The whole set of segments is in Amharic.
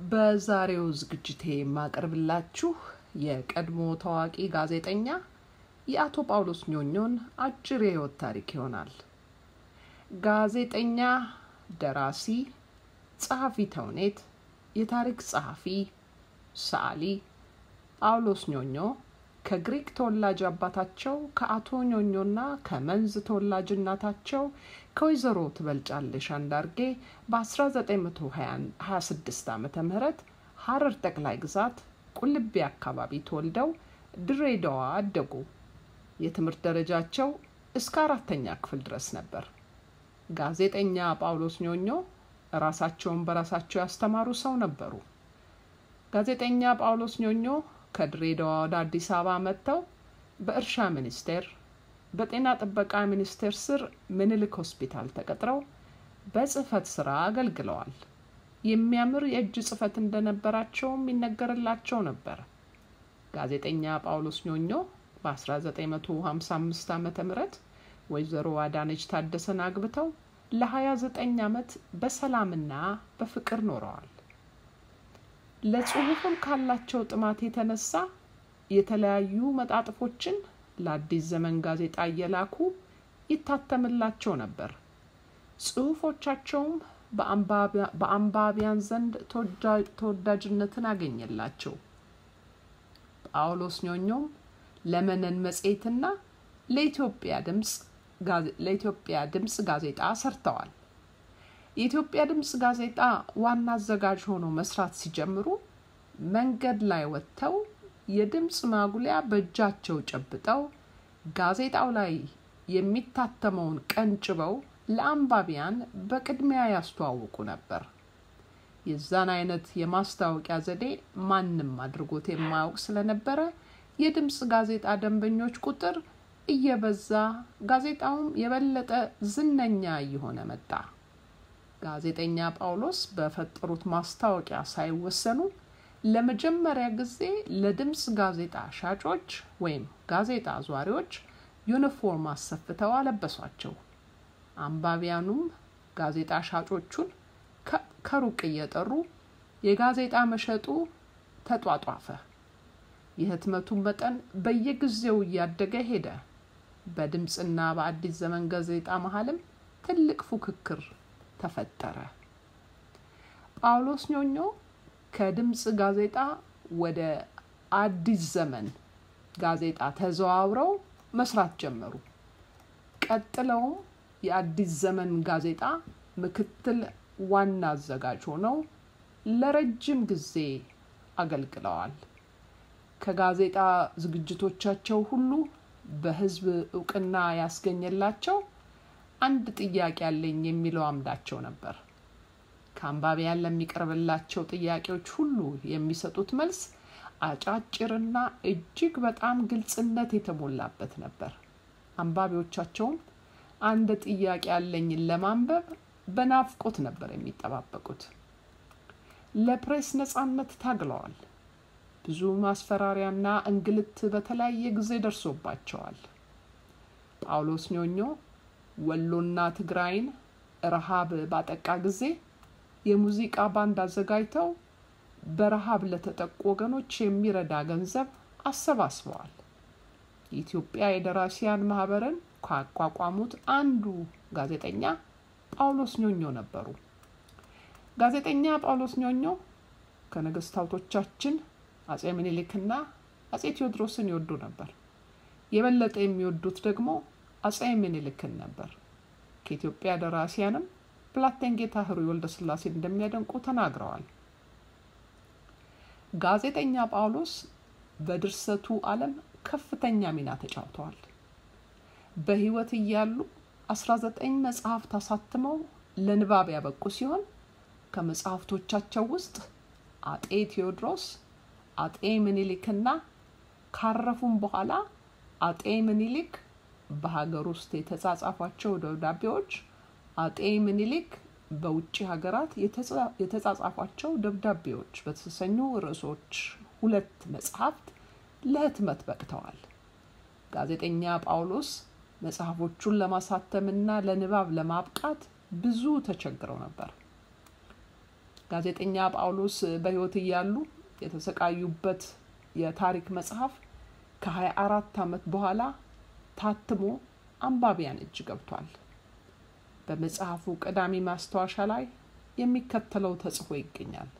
በዛሬው ዝግጅቴ የማቀርብላችሁ የቀድሞ ታዋቂ ጋዜጠኛ የአቶ ጳውሎስ ኞኞን አጭር የህይወት ታሪክ ይሆናል። ጋዜጠኛ፣ ደራሲ፣ ጸሐፊ ተውኔት፣ የታሪክ ጸሐፊ፣ ሰዓሊ ጳውሎስ ኞኞ ከግሪክ ተወላጅ አባታቸው ከአቶ ኞኞና ከመንዝ ተወላጅ እናታቸው ከወይዘሮ ትበልጫለሽ አንዳርጌ በ1926 ዓ ም ሀረር ጠቅላይ ግዛት ቁልቢ አካባቢ ተወልደው ድሬዳዋ አደጉ። የትምህርት ደረጃቸው እስከ አራተኛ ክፍል ድረስ ነበር። ጋዜጠኛ ጳውሎስ ኞኞ ራሳቸውን በራሳቸው ያስተማሩ ሰው ነበሩ። ጋዜጠኛ ጳውሎስ ኞኞ ከድሬዳዋ ወደ አዲስ አበባ መጥተው በእርሻ ሚኒስቴር፣ በጤና ጥበቃ ሚኒስቴር ስር ምኒልክ ሆስፒታል ተቀጥረው በጽህፈት ስራ አገልግለዋል። የሚያምር የእጅ ጽህፈት እንደነበራቸውም ይነገርላቸው ነበር። ጋዜጠኛ ጳውሎስ ኞኞ በ1955 ዓ ም ወይዘሮ አዳነች ታደሰን አግብተው ለ29 ዓመት በሰላምና በፍቅር ኖረዋል። ለጽሁፍም ካላቸው ጥማት የተነሳ የተለያዩ መጣጥፎችን ለአዲስ ዘመን ጋዜጣ እየላኩ ይታተምላቸው ነበር። ጽሁፎቻቸውም በአንባቢያን ዘንድ ተወዳጅነትን አገኘላቸው። ጳውሎስ ኞኞም ለመነን መጽሔትና ለኢትዮጵያ ድምፅ ለኢትዮጵያ ድምፅ ጋዜጣ ሰርተዋል። የኢትዮጵያ ድምፅ ጋዜጣ ዋና አዘጋጅ ሆነው መስራት ሲጀምሩ መንገድ ላይ ወጥተው የድምፅ ማጉሊያ በእጃቸው ጨብጠው ጋዜጣው ላይ የሚታተመውን ቀንጭበው ለአንባቢያን በቅድሚያ ያስተዋውቁ ነበር። የዛን አይነት የማስታወቂያ ዘዴ ማንም አድርጎት የማያውቅ ስለነበረ የድምፅ ጋዜጣ ደንበኞች ቁጥር እየበዛ ጋዜጣውም የበለጠ ዝነኛ እየሆነ መጣ። ጋዜጠኛ ጳውሎስ በፈጠሩት ማስታወቂያ ሳይወሰኑ ለመጀመሪያ ጊዜ ለድምፅ ጋዜጣ ሻጮች ወይም ጋዜጣ አዟሪዎች ዩኒፎርም አሰፍተው አለበሷቸው። አንባቢያኑም ጋዜጣ ሻጮቹን ከሩቅ እየጠሩ የጋዜጣ መሸጡ ተጧጧፈ። የህትመቱን መጠን በየጊዜው እያደገ ሄደ። በድምፅና በአዲስ ዘመን ጋዜጣ መሀልም ትልቅ ፉክክር ተፈጠረ። ጳውሎስ ኞኞ ከድምፅ ጋዜጣ ወደ አዲስ ዘመን ጋዜጣ ተዘዋውረው መስራት ጀመሩ። ቀጥለውም የአዲስ ዘመን ጋዜጣ ምክትል ዋና አዘጋጅ ሆነው ለረጅም ጊዜ አገልግለዋል። ከጋዜጣ ዝግጅቶቻቸው ሁሉ በህዝብ እውቅና ያስገኘላቸው አንድ ጥያቄ አለኝ የሚለው አምዳቸው ነበር። ከአንባቢያን ለሚቀርብላቸው ጥያቄዎች ሁሉ የሚሰጡት መልስ አጫጭርና እጅግ በጣም ግልጽነት የተሞላበት ነበር። አንባቢዎቻቸውም አንድ ጥያቄ አለኝን ለማንበብ በናፍቆት ነበር የሚጠባበቁት። ለፕሬስ ነጻነት ታግለዋል። ብዙ ማስፈራሪያና እንግልት በተለያየ ጊዜ ደርሶባቸዋል። ጳውሎስ ኞኞ ወሎና ትግራይን ረሃብ ባጠቃ ጊዜ የሙዚቃ ባንድ አዘጋጅተው በረሃብ ለተጠቁ ወገኖች የሚረዳ ገንዘብ አሰባስበዋል። የኢትዮጵያ የደራሲያን ማህበርን ካቋቋሙት አንዱ ጋዜጠኛ ጳውሎስ ኞኞ ነበሩ። ጋዜጠኛ ጳውሎስ ኞኞ ከነገስታቶቻችን አጼ ምኒልክና አጼ ቴዎድሮስን ይወዱ ነበር። የበለጠ የሚወዱት ደግሞ አጼ ምኒልክን ነበር። ከኢትዮጵያ ደራሲያንም ብላቴን ጌታ ህሩይ ወልደ ስላሴን እንደሚያደንቁ ተናግረዋል። ጋዜጠኛ ጳውሎስ በድርሰቱ ዓለም ከፍተኛ ሚና ተጫውተዋል። በህይወት እያሉ 19 መጽሐፍት አሳትመው ለንባብ ያበቁ ሲሆን ከመጽሐፍቶቻቸው ውስጥ አጤ ቴዎድሮስ፣ አጤ ምኒልክና ካረፉም በኋላ አጤ ምኒልክ በሀገር ውስጥ የተጻጻፏቸው ደብዳቤዎች፣ አጤ ምኒልክ በውጭ ሀገራት የተጻጻፏቸው ደብዳቤዎች በተሰኙ ርዕሶች ሁለት መጽሐፍት ለህትመት በቅተዋል። ጋዜጠኛ ጳውሎስ መጽሐፎቹን ለማሳተምና ለንባብ ለማብቃት ብዙ ተቸግረው ነበር። ጋዜጠኛ ጳውሎስ በሕይወት እያሉ የተሰቃዩበት የታሪክ መጽሐፍ ከ24 ዓመት በኋላ ታትሞ አንባቢያን እጅ ገብቷል። በመጽሐፉ ቀዳሚ ማስታወሻ ላይ የሚከተለው ተጽፎ ይገኛል።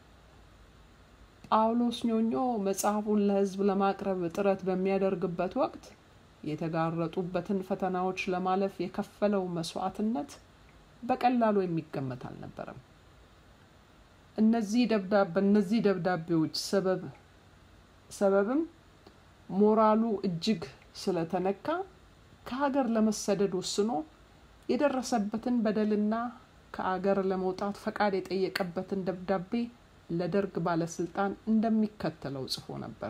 ጳውሎስ ኞኞ መጽሐፉን ለሕዝብ ለማቅረብ ጥረት በሚያደርግበት ወቅት የተጋረጡበትን ፈተናዎች ለማለፍ የከፈለው መስዋዕትነት በቀላሉ የሚገመት አልነበረም። እነዚህ በእነዚህ ደብዳቤዎች ሰበብ ሰበብም ሞራሉ እጅግ ስለተነካ ከሀገር ለመሰደድ ወስኖ የደረሰበትን በደልና ከአገር ለመውጣት ፈቃድ የጠየቀበትን ደብዳቤ ለደርግ ባለስልጣን እንደሚከተለው ጽፎ ነበር።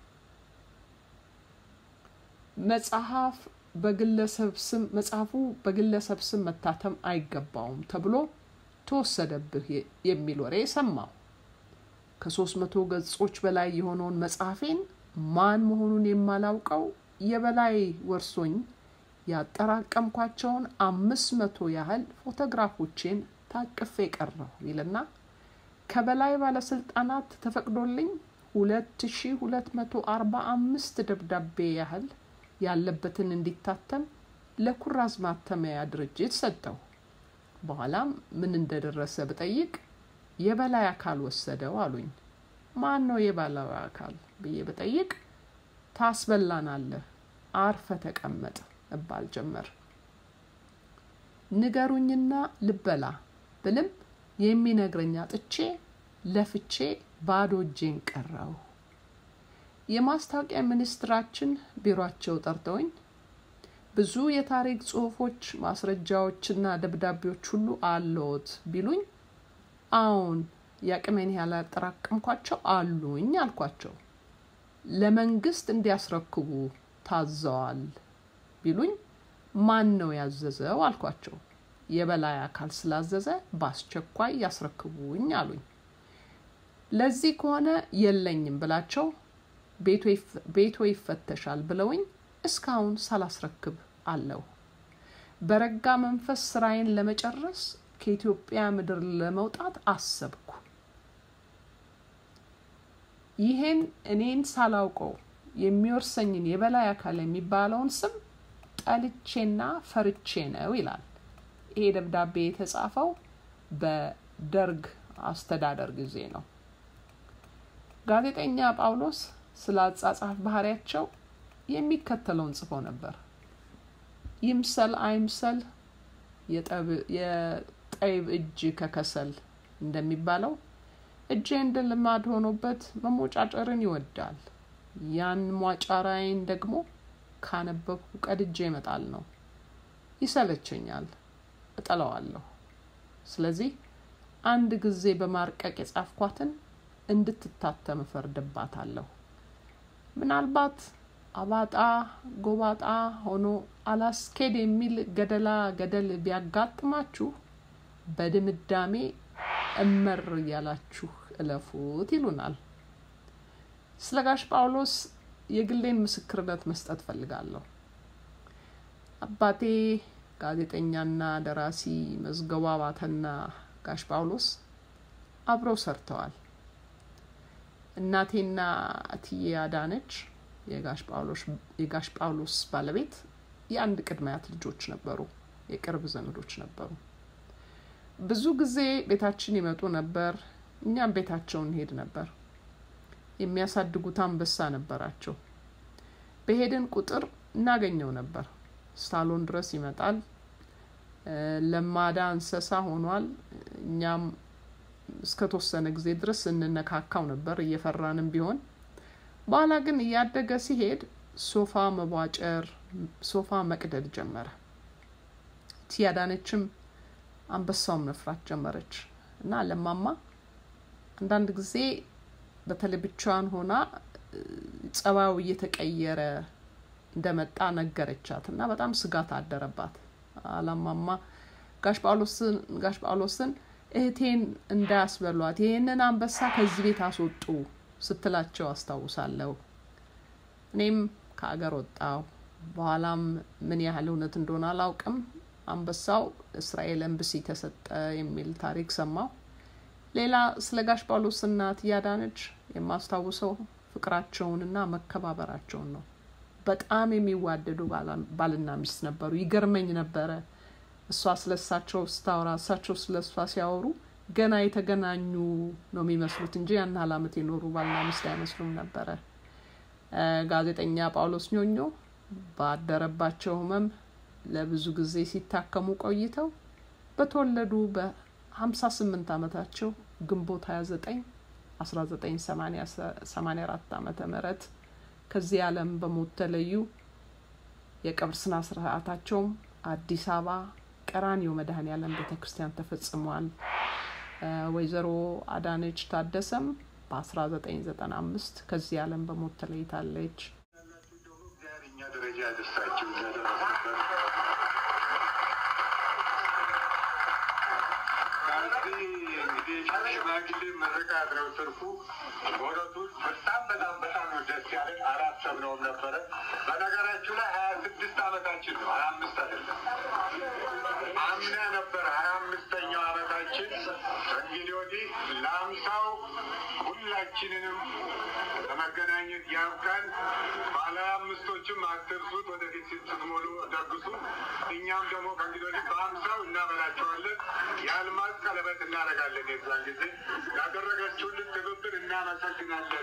መጽሐፍ በግለሰብ ስም መጽሐፉ በግለሰብ ስም መታተም አይገባውም ተብሎ ተወሰደብህ የሚል ወሬ ሰማሁ። ከሶስት መቶ ገጾች በላይ የሆነውን መጽሐፌን ማን መሆኑን የማላውቀው የበላይ ወርሶኝ ያጠራቀምኳቸውን አምስት መቶ ያህል ፎቶግራፎቼን ታቅፌ ቀረሁ ይልና ከበላይ ባለስልጣናት ተፈቅዶልኝ ሁለት ሺ ሁለት መቶ አርባ አምስት ደብዳቤ ያህል ያለበትን እንዲታተም ለኩራዝ ማተሚያ ድርጅት ሰጠው። በኋላም ምን እንደደረሰ ብጠይቅ የበላይ አካል ወሰደው አሉኝ። ማን ነው የበላይ አካል ብዬ ብጠይቅ ታስበላናለህ፣ አርፈ ተቀመጥ እባል ጀመር። ንገሩኝና ልበላ ብልም የሚነግረኝ አጥቼ ለፍቼ ባዶ እጄን ቀረው። የማስታወቂያ ሚኒስትራችን ቢሮአቸው ጠርተውኝ ብዙ የታሪክ ጽሁፎች፣ ማስረጃዎችና ደብዳቤዎች ሁሉ አለዎት ቢሉኝ አዎን የአቅሜን ያህል ያጠራቀምኳቸው አሉኝ አልኳቸው። ለመንግስት እንዲያስረክቡ ታዘዋል ቢሉኝ ማን ነው ያዘዘው አልኳቸው። የበላይ አካል ስላዘዘ በአስቸኳይ ያስረክቡኝ አሉኝ። ለዚህ ከሆነ የለኝም ብላቸው ቤቶ ይፈተሻል ብለውኝ እስካሁን ሳላስረክብ አለው። በረጋ መንፈስ ስራዬን ለመጨረስ ከኢትዮጵያ ምድር ለመውጣት አሰብኩ። ይሄን እኔን ሳላውቀው የሚወርሰኝን የበላይ አካል የሚባለውን ስም ጠልቼና ፈርቼ ነው ይላል። ይሄ ደብዳቤ የተጻፈው በደርግ አስተዳደር ጊዜ ነው። ጋዜጠኛ ጳውሎስ ስለ አጻጻፍ ባህሪያቸው የሚከተለውን ጽፎ ነበር። ይምሰል አይምሰል የጠይብ እጅ ከከሰል እንደሚባለው እጄ እንደ ልማድ ሆኖበት መሞጫጨርን ይወዳል። ያን ሟጫራዬን ደግሞ ካነበብኩ ቀድጄ ይመጣል ነው። ይሰለቸኛል፣ እጠለዋለሁ። ስለዚህ አንድ ጊዜ በማርቀቅ የጻፍኳትን እንድትታተም እፈርድባታለሁ። ምናልባት አባጣ ጎባጣ ሆኖ አላስኬድ የሚል ገደላ ገደል ቢያጋጥማችሁ በድምዳሜ እመር እያላችሁ እለፉት ይሉናል። ስለ ጋሽ ጳውሎስ የግሌን ምስክርነት መስጠት ፈልጋለሁ። አባቴ ጋዜጠኛና ደራሲ መዝገቡ አባተና ጋሽ ጳውሎስ አብረው ሰርተዋል። እናቴና እትዬ አዳነች የጋሽ ጳውሎስ ባለቤት የአንድ ቅድመ አያት ልጆች ነበሩ፣ የቅርብ ዘመዶች ነበሩ። ብዙ ጊዜ ቤታችን ይመጡ ነበር፣ እኛም ቤታቸው እንሄድ ነበር። የሚያሳድጉት አንበሳ ነበራቸው። በሄድን ቁጥር እናገኘው ነበር። ሳሎን ድረስ ይመጣል። ለማዳ እንስሳ ሆኗል። እኛም እስከ ተወሰነ ጊዜ ድረስ እንነካካው ነበር እየፈራንም ቢሆን። በኋላ ግን እያደገ ሲሄድ ሶፋ መቧጨር፣ ሶፋ መቅደድ ጀመረ። ቲያዳነችም አንበሳውን መፍራት ጀመረች እና ለማማ አንዳንድ ጊዜ በተለይ ብቻዋን ሆና ጸባዩ እየተቀየረ እንደመጣ ነገረቻት እና በጣም ስጋት አደረባት። አላማማ ጋሽ ጳውሎስን ጋሽ ጳውሎስን እህቴን እንዳያስበሏት ይህንን አንበሳ ከዚህ ቤት አስወጡ ስትላቸው አስታውሳለሁ። እኔም ከአገር ወጣው። በኋላም ምን ያህል እውነት እንደሆነ አላውቅም። አንበሳው እስራኤል ኤምባሲ ተሰጠ የሚል ታሪክ ሰማሁ። ሌላ ስለ ጋሽ ጳውሎስና እትዬ አዳነች የማስታውሰው ፍቅራቸውንና መከባበራቸውን ነው። በጣም የሚዋደዱ ባልና ሚስት ነበሩ። ይገርመኝ ነበረ እሷ ስለ እሳቸው ስታወራ፣ እሳቸው ስለ እሷ ሲያወሩ ገና የተገናኙ ነው የሚመስሉት እንጂ ያን ያህል ዓመት የኖሩ ባልና ሚስት አይመስሉም ነበረ። ጋዜጠኛ ጳውሎስ ኞኞ ባደረባቸው ሕመም ለብዙ ጊዜ ሲታከሙ ቆይተው በተወለዱ በ58 ዓመታቸው ግንቦት 29 1984 ዓመተ ምህረት ከዚህ ዓለም በሞት ተለዩ። የቀብር ስነ ስርዓታቸውም አዲስ አበባ ቀራኒዮ መድኃኔዓለም ቤተ ክርስቲያን ተፈጽሟል። ወይዘሮ አዳነች ታደሰም በ1995 ከዚህ ዓለም በሞት ተለይታለች። ደረጃ ያደርሳችሁ ለደረሱበት ከዚህ እንግዲህ ሽማግሌ ምርቃት ነው ትርፉ። በእውነቱ በጣም በጣም በጣም ነው ደስ ያለን። አላሰብነውም ነበረ። በነገራችሁ ላይ ሀያ ስድስት ዓመታችን ነው፣ ሀያ አምስት አይደለም። አምና ነበር ሀያ አምስተኛው ዓመታችን። ከእንግዲህ ወዲህ ለአምሳው ሁላችንንም ለመገናኘት ያብቃን። ባለ አምስቶችም አትርሱት፣ ወደፊት ስትሞሉ ደግሱ። እኛም ደግሞ ከእንግዲህ ወዲህ በአምሳው እናበላቸዋለን። የአልማዝ ቀለበት እናደርጋለን። የዛን ጊዜ ያደረገችውልን ትብብር እናመሰግናለን።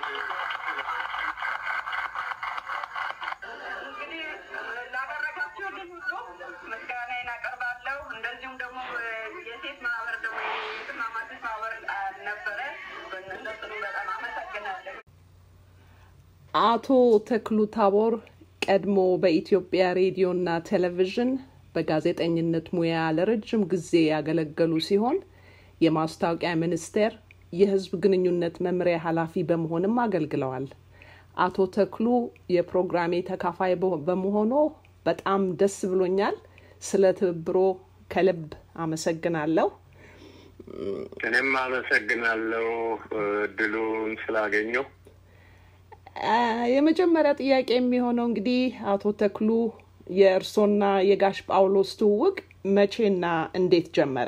እንግዲህ ላደረጋችሁልን ሁሉ ምስጋናዬን አቀርባለሁ። እንደዚሁም ደግሞ የሴት ማህበር ደግሞ የትማማቶች ማህበር ነበረ። በእነሱንም በጣም አመሰግናለሁ። አቶ ተክሉ ታቦር ቀድሞ በኢትዮጵያ ሬዲዮና ቴሌቪዥን በጋዜጠኝነት ሙያ ለረጅም ጊዜ ያገለገሉ ሲሆን የማስታወቂያ ሚኒስቴር የሕዝብ ግንኙነት መምሪያ ኃላፊ በመሆንም አገልግለዋል። አቶ ተክሉ የፕሮግራሜ ተካፋይ በመሆኖ በጣም ደስ ብሎኛል። ስለ ትብብሮ ከልብ አመሰግናለሁ። እኔም አመሰግናለሁ እድሉን ስላገኘው። የመጀመሪያ ጥያቄ የሚሆነው እንግዲህ አቶ ተክሉ የእርሶና የጋሽ ጳውሎስ ትውውቅ መቼና እንዴት ጀመረ?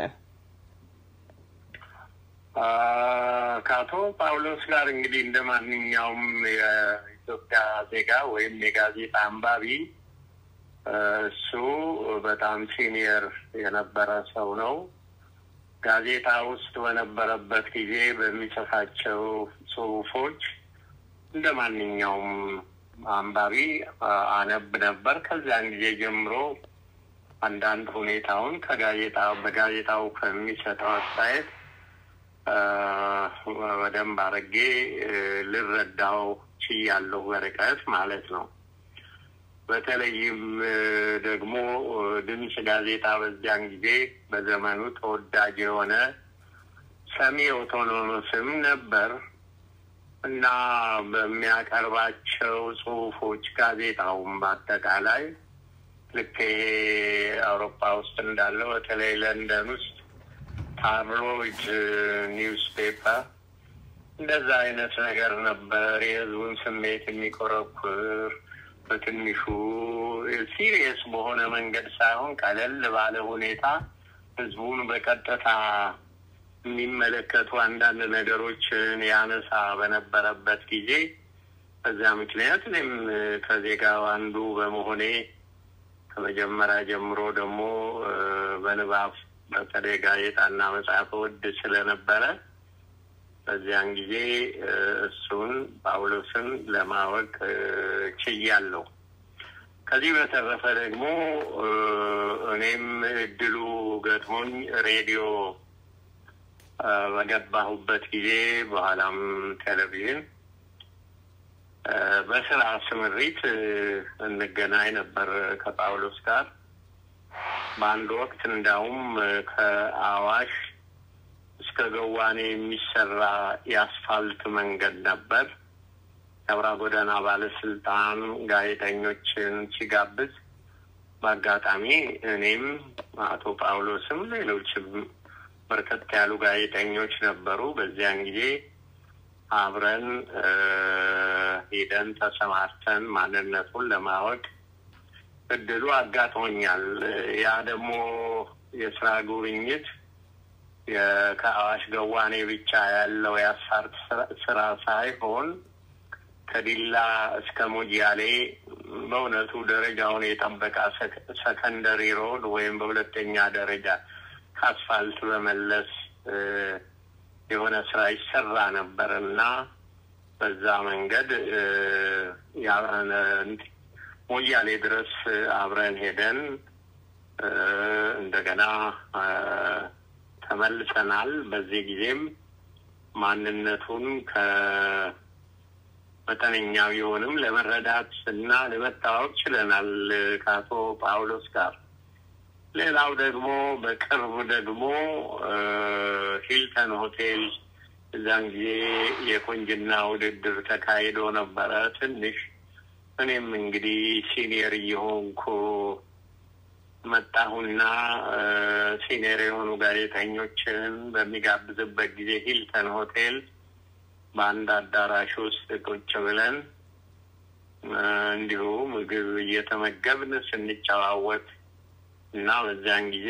ከአቶ ጳውሎስ ጋር እንግዲህ እንደ ማንኛውም የኢትዮጵያ ዜጋ ወይም የጋዜጣ አንባቢ እሱ በጣም ሲኒየር የነበረ ሰው ነው። ጋዜጣ ውስጥ በነበረበት ጊዜ በሚጽፋቸው ጽሁፎች እንደ ማንኛውም አንባቢ አነብ ነበር። ከዚያን ጊዜ ጀምሮ አንዳንድ ሁኔታውን ከጋዜጣ በጋዜጣው ከሚሰጠው አስተያየት በደንብ አድርጌ ልረዳው ችያለሁ፣ በርቀት ማለት ነው። በተለይም ደግሞ ድምፅ ጋዜጣ በዚያን ጊዜ በዘመኑ ተወዳጅ የሆነ ሰሚ ኦቶኖሞስም ነበር እና በሚያቀርባቸው ጽሁፎች ጋዜጣውም በአጠቃላይ ልክ ይሄ አውሮፓ ውስጥ እንዳለው በተለይ ለንደን ውስጥ ታብሎይድ ኒውስ ፔፐር እንደዛ አይነት ነገር ነበር። የህዝቡን ስሜት የሚኮረኩር በትንሹ ሲሪየስ በሆነ መንገድ ሳይሆን ቀለል ባለ ሁኔታ ህዝቡን በቀጥታ የሚመለከቱ አንዳንድ ነገሮችን ያነሳ በነበረበት ጊዜ በዚያ ምክንያት እኔም ከዜጋው አንዱ በመሆኔ ከመጀመሪያ ጀምሮ ደግሞ በንባብ በተለይ ጋዜጣና መጽሐፍ ወድ ስለነበረ በዚያን ጊዜ እሱን ጳውሎስን ለማወቅ ችያለሁ። ከዚህ በተረፈ ደግሞ እኔም እድሉ ገጥሞኝ ሬዲዮ በገባሁበት ጊዜ በኋላም ቴሌቪዥን በስራ ስምሪት እንገናኝ ነበር ከጳውሎስ ጋር። በአንድ ወቅት እንዳውም ከአዋሽ እስከ ገዋኔ የሚሰራ የአስፋልት መንገድ ነበር። የአውራ ጎዳና ባለስልጣን ጋዜጠኞችን ሲጋብዝ በአጋጣሚ እኔም አቶ ጳውሎስም ሌሎችም በርከት ያሉ ጋዜጠኞች ነበሩ። በዚያን ጊዜ አብረን ሄደን ተሰማርተን ማንነቱን ለማወቅ እድሉ አጋጥሞኛል። ያ ደግሞ የስራ ጉብኝት ከአዋሽ ገዋኔ ብቻ ያለው የአስፋልት ስራ ሳይሆን ከዲላ እስከ ሞያሌ በእውነቱ ደረጃውን የጠበቀ ሰከንደሪ ሮድ ወይም በሁለተኛ ደረጃ ከአስፋልት በመለስ የሆነ ስራ ይሰራ ነበር እና በዛ መንገድ ሞያሌ ድረስ አብረን ሄደን እንደገና ተመልሰናል። በዚህ ጊዜም ማንነቱን ከመጠነኛ ቢሆንም ለመረዳት እና ለመታወቅ ችለናል ከአቶ ጳውሎስ ጋር። ሌላው ደግሞ በቅርብ ደግሞ ሂልተን ሆቴል እዛን ጊዜ የቁንጅና ውድድር ተካሂዶ ነበረ። ትንሽ እኔም እንግዲህ ሲኒየር እየሆንኩ መጣሁና ሲኒየር የሆኑ ጋዜጠኞችን በሚጋብዝበት ጊዜ ሂልተን ሆቴል በአንድ አዳራሽ ውስጥ ቁጭ ብለን እንዲሁ ምግብ እየተመገብን ስንጨዋወት እና በዚያን ጊዜ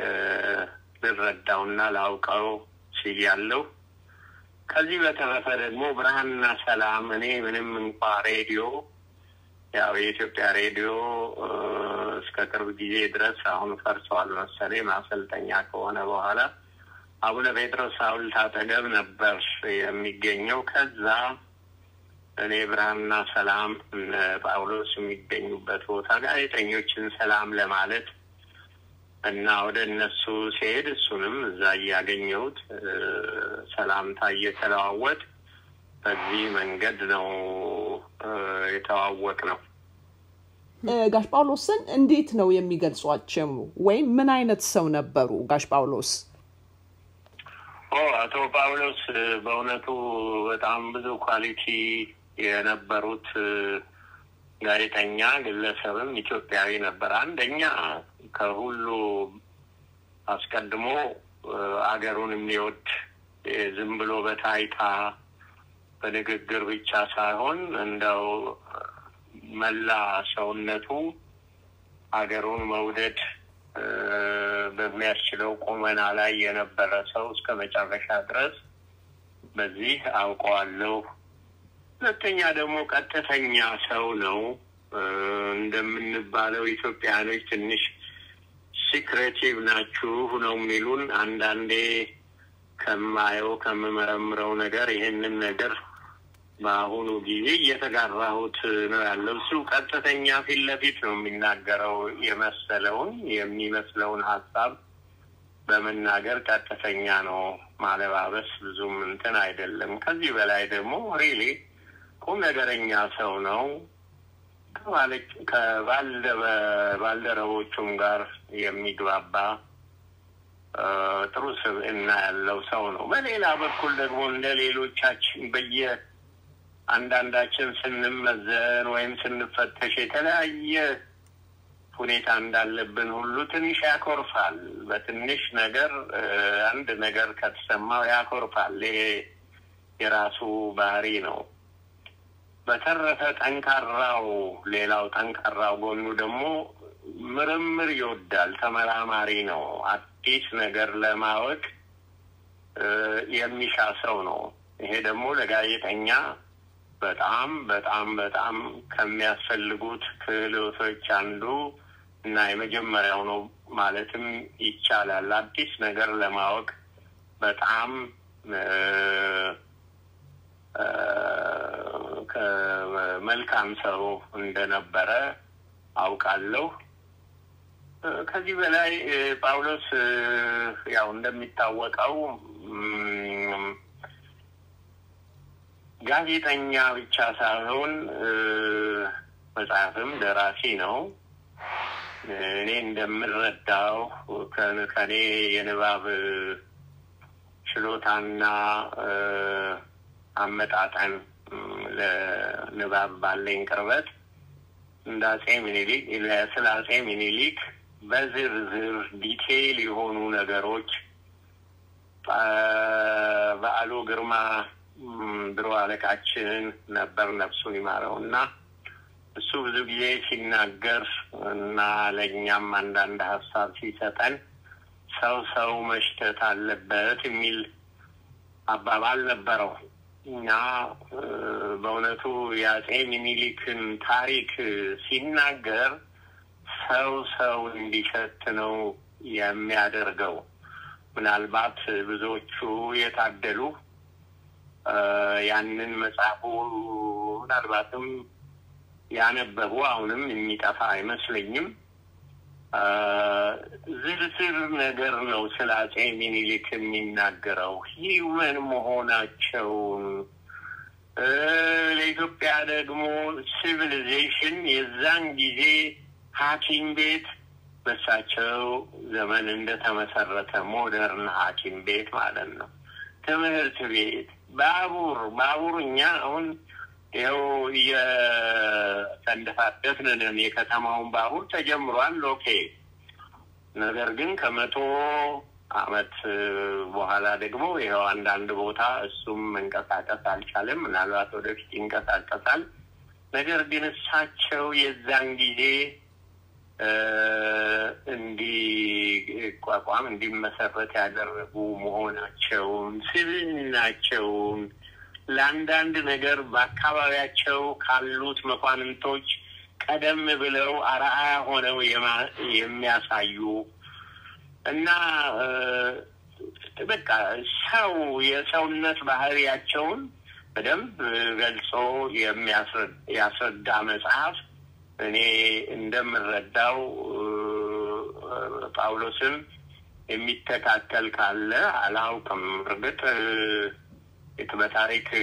ልረዳውና ላውቀው ችያለሁ። ከዚህ በተረፈ ደግሞ ብርሃንና ሰላም እኔ ምንም እንኳ ሬዲዮ ያው የኢትዮጵያ ሬዲዮ እስከ ቅርብ ጊዜ ድረስ አሁን ፈርሰዋል መሰለኝ ማሰልጠኛ ከሆነ በኋላ አቡነ ጴጥሮስ ሐውልት አጠገብ ነበር የሚገኘው። ከዛ እኔ ብርሃንና ሰላም እነ ጳውሎስ የሚገኙበት ቦታ ጋዜጠኞችን ሰላም ለማለት እና ወደ እነሱ ሲሄድ እሱንም እዛ እያገኘሁት ሰላምታ እየተለዋወጥ በዚህ መንገድ ነው የተዋወቅ ነው። ጋሽ ጳውሎስን እንዴት ነው የሚገልጿቸው? ወይም ምን አይነት ሰው ነበሩ ጋሽ ጳውሎስ? ኦ አቶ ጳውሎስ በእውነቱ በጣም ብዙ ኳሊቲ የነበሩት ጋዜጠኛ ግለሰብም ኢትዮጵያዊ ነበር። አንደኛ ከሁሉ አስቀድሞ አገሩን የሚወድ ዝም ብሎ በታይታ በንግግር ብቻ ሳይሆን እንደው መላ ሰውነቱ አገሩን መውደድ በሚያስችለው ቁመና ላይ የነበረ ሰው እስከ መጨረሻ ድረስ በዚህ አውቀዋለሁ። ሁለተኛ ደግሞ ቀጥተኛ ሰው ነው። እንደምንባለው ኢትዮጵያኖች ትንሽ ሲክሬቲቭ ናችሁ ነው የሚሉን። አንዳንዴ ከማየው ከምመረምረው ነገር ይህንን ነገር በአሁኑ ጊዜ እየተጋራሁት ነው ያለው። እሱ ቀጥተኛ ፊት ለፊት ነው የሚናገረው የመሰለውን የሚመስለውን ሀሳብ በመናገር ቀጥተኛ ነው። ማለባበስ ብዙም እንትን አይደለም። ከዚህ በላይ ደግሞ ሪሊ ቁም ነገረኛ ሰው ነው። ከባልደረቦቹም ጋር የሚግባባ ጥሩ ስብዕና ያለው ሰው ነው። በሌላ በኩል ደግሞ እንደ ሌሎቻችን በየ አንዳንዳችን ስንመዘን ወይም ስንፈተሽ የተለያየ ሁኔታ እንዳለብን ሁሉ ትንሽ ያኮርፋል። በትንሽ ነገር አንድ ነገር ከተሰማው ያኮርፋል። ይሄ የራሱ ባህሪ ነው። በተረፈ ጠንካራው ሌላው ጠንካራው ጎኑ ደግሞ ምርምር ይወዳል። ተመራማሪ ነው። አዲስ ነገር ለማወቅ የሚሻ ሰው ነው። ይሄ ደግሞ ለጋዜጠኛ በጣም በጣም በጣም ከሚያስፈልጉት ክህሎቶች አንዱ እና የመጀመሪያው ነው ማለትም ይቻላል። አዲስ ነገር ለማወቅ በጣም መልካም ሰው እንደነበረ አውቃለሁ። ከዚህ በላይ ጳውሎስ ያው እንደሚታወቀው ጋዜጠኛ ብቻ ሳይሆን መጽሐፍም ደራሲ ነው። እኔ እንደምረዳው ከኔ የንባብ ችሎታና አመጣጠን ለንባብ ባለኝ ቅርበት እንደ አጼ ሚኒሊክ ስለ አጼ ሚኒሊክ በዝርዝር ዲቴይል የሆኑ ነገሮች በዓሉ ግርማ ድሮ አለቃችን ነበር፣ ነፍሱን ይማረው እና እሱ ብዙ ጊዜ ሲናገር እና ለእኛም አንዳንድ ሀሳብ ሲሰጠን ሰው ሰው መሽተት አለበት የሚል አባባል ነበረው እና በእውነቱ የአጼ ሚኒሊክን ታሪክ ሲናገር ሰው ሰው እንዲሸት ነው የሚያደርገው። ምናልባት ብዙዎቹ የታደሉ ያንን መጽሐፉ ምናልባትም ያነበቡ አሁንም የሚጠፋ አይመስለኝም። ዝርዝር ነገር ነው ስለ አጼ ሚኒሊክ የሚናገረው ሂውመን መሆናቸውን ለኢትዮጵያ ደግሞ ሲቪሊዜሽን የዛን ጊዜ ሐኪም ቤት በሳቸው ዘመን እንደተመሰረተ ሞደርን ሐኪም ቤት ማለት ነው። ትምህርት ቤት፣ ባቡር ባቡር እኛ አሁን ይኸው እየተንደፋደፍን ነን። የከተማውን ባቡር ተጀምሯል። ኦኬ። ነገር ግን ከመቶ አመት በኋላ ደግሞ ይኸው አንዳንድ ቦታ እሱም መንቀሳቀስ አልቻለም። ምናልባት ወደፊት ይንቀሳቀሳል። ነገር ግን እሳቸው የዛን ጊዜ እንዲቋቋም እንዲመሰረት ያደረጉ መሆናቸውን ስብዕናቸውን ለአንዳንድ ነገር በአካባቢያቸው ካሉት መኳንንቶች ቀደም ብለው አርአያ ሆነው የሚያሳዩ እና በቃ ሰው የሰውነት ባህሪያቸውን በደንብ ገልጾ የሚያስረዳ መጽሐፍ እኔ እንደምረዳው ጳውሎስን የሚተካከል ካለ አላውቅም። እርግጥ በታሪክ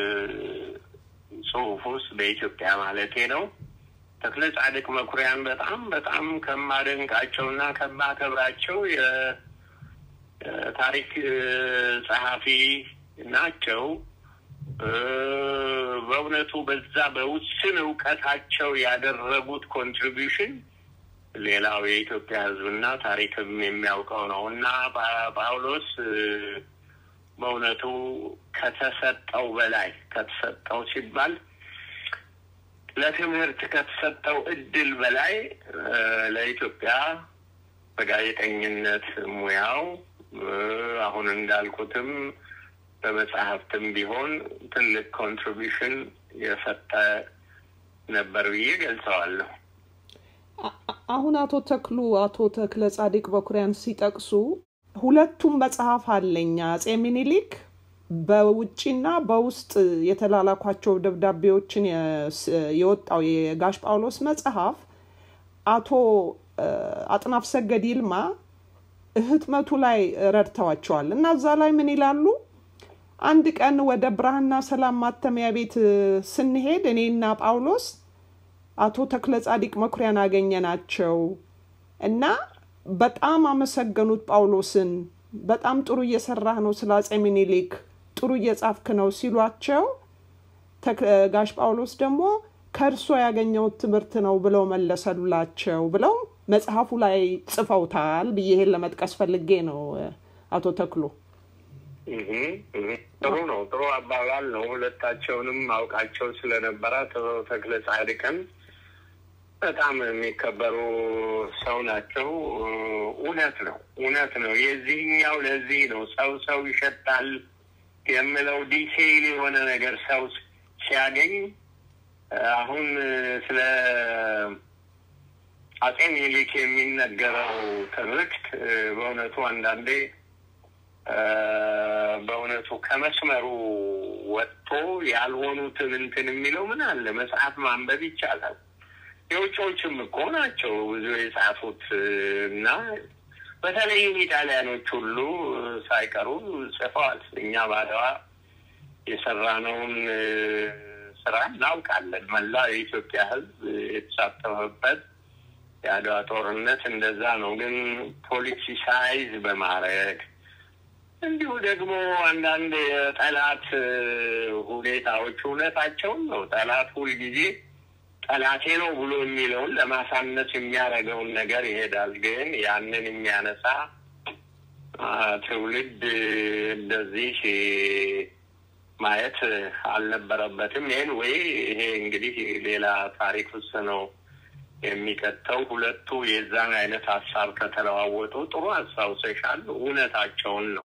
ጽሑፍ ውስጥ በኢትዮጵያ ማለቴ ነው ተክለ ጻድቅ መኩሪያን በጣም በጣም ከማደንቃቸውና ከማከብራቸው የታሪክ ጸሐፊ ናቸው። በእውነቱ በዛ በውስን እውቀታቸው ያደረጉት ኮንትሪቢሽን ሌላው የኢትዮጵያ ሕዝብና ታሪክም የሚያውቀው ነው እና ጳውሎስ በእውነቱ ከተሰጠው በላይ ከተሰጠው ሲባል ለትምህርት ከተሰጠው እድል በላይ ለኢትዮጵያ በጋዜጠኝነት ሙያው አሁን እንዳልኩትም በመጽሐፍትም ቢሆን ትልቅ ኮንትሪቢሽን የሰጠ ነበር ብዬ ገልጸዋለሁ። አሁን አቶ ተክሉ አቶ ተክለ ጻዲቅ በኩሪያን ሲጠቅሱ ሁለቱም መጽሐፍ አለኝ አጼ ሚኒሊክ በውጭና በውስጥ የተላላኳቸው ደብዳቤዎችን የወጣው የጋሽ ጳውሎስ መጽሐፍ አቶ አጥናፍ ሰገድ ይልማ ህትመቱ ላይ ረድተዋቸዋል እና እዛ ላይ ምን ይላሉ? አንድ ቀን ወደ ብርሃንና ሰላም ማተሚያ ቤት ስንሄድ እኔና ጳውሎስ አቶ ተክለ ጻዲቅ መኩሪያን አገኘናቸው እና በጣም አመሰገኑት ጳውሎስን። በጣም ጥሩ እየሰራህ ነው፣ ስለ አጼ ሚኒሊክ ጥሩ እየጻፍክ ነው ሲሏቸው ጋሽ ጳውሎስ ደግሞ ከእርሶ ያገኘሁት ትምህርት ነው ብለው መለሰሉላቸው ብለው መጽሐፉ ላይ ጽፈውታል ብዬ ይሄን ለመጥቀስ ፈልጌ ነው። አቶ ተክሎ ጥሩ ነው፣ ጥሩ አባባል ነው። ሁለታቸውንም አውቃቸው ስለነበረ አቶ ተክለ ጻድቅን በጣም የሚከበሩ ሰው ናቸው። እውነት ነው፣ እውነት ነው። የዚህኛው ለዚህ ነው ሰው ሰው ይሸጣል የምለው ዲቴይል የሆነ ነገር ሰው ሲያገኝ አሁን ስለ አጼ ሚኒሊክ የሚነገረው ትርክት በእውነቱ አንዳንዴ በእውነቱ ከመስመሩ ወጥቶ ያልሆኑትን እንትን የሚለው ምን አለ መጽሐፍ ማንበብ ይቻላል። የውጭዎችም እኮ ናቸው ብዙ የጻፉት እና በተለይም ኢጣሊያኖች ሁሉ ሳይቀሩ ጽፈዋል። እኛ ባድዋ የሰራነውን ስራ እናውቃለን። መላ የኢትዮጵያ ሕዝብ የተሳተፈበት የአድዋ ጦርነት እንደዛ ነው። ግን ፖለቲሳይዝ በማድረግ እንዲሁ ደግሞ አንዳንድ የጠላት ሁኔታዎች እውነታቸውን ነው። ጠላት ሁልጊዜ ጠላቴ ነው ብሎ የሚለውን ለማሳነስ የሚያደርገውን ነገር ይሄዳል። ግን ያንን የሚያነሳ ትውልድ እንደዚህ ማየት አልነበረበትም። ይህን ወይ ይሄ እንግዲህ ሌላ ታሪክ ውስጥ ነው የሚከተው ሁለቱ የዛን አይነት ሀሳብ ከተለዋወጡ ጥሩ አስታውሰሻል። እውነታቸውን ነው።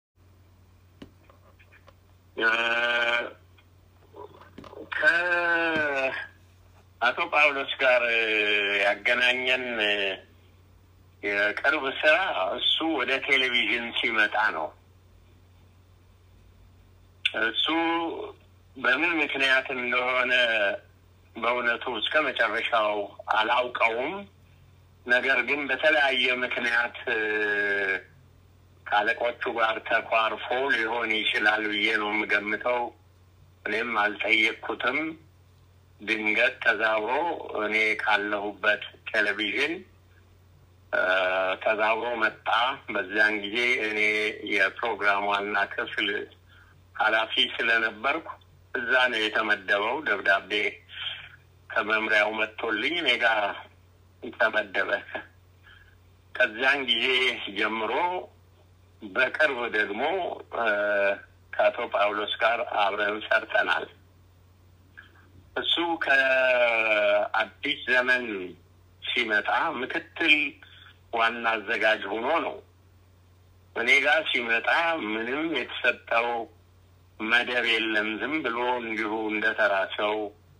ከአቶ ጳውሎስ ጋር ያገናኘን የቅርብ ስራ እሱ ወደ ቴሌቪዥን ሲመጣ ነው። እሱ በምን ምክንያት እንደሆነ በእውነቱ እስከ መጨረሻው አላውቀውም። ነገር ግን በተለያየ ምክንያት ከአለቆቹ ጋር ተኳርፎ ሊሆን ይችላል ብዬ ነው የምገምተው። እኔም አልጠየቅኩትም። ድንገት ተዛውሮ እኔ ካለሁበት ቴሌቪዥን ተዛውሮ መጣ። በዚያን ጊዜ እኔ የፕሮግራም ዋና ክፍል ኃላፊ ስለነበርኩ እዛ ነው የተመደበው። ደብዳቤ ከመምሪያው መጥቶልኝ እኔ ጋ ተመደበ። ከዚያን ጊዜ ጀምሮ በቅርብ ደግሞ ከአቶ ጳውሎስ ጋር አብረን ሰርተናል። እሱ ከአዲስ ዘመን ሲመጣ ምክትል ዋና አዘጋጅ ሆኖ ነው። እኔ ጋር ሲመጣ ምንም የተሰጠው መደብ የለም። ዝም ብሎ እንዲሁ እንደተራ ሰው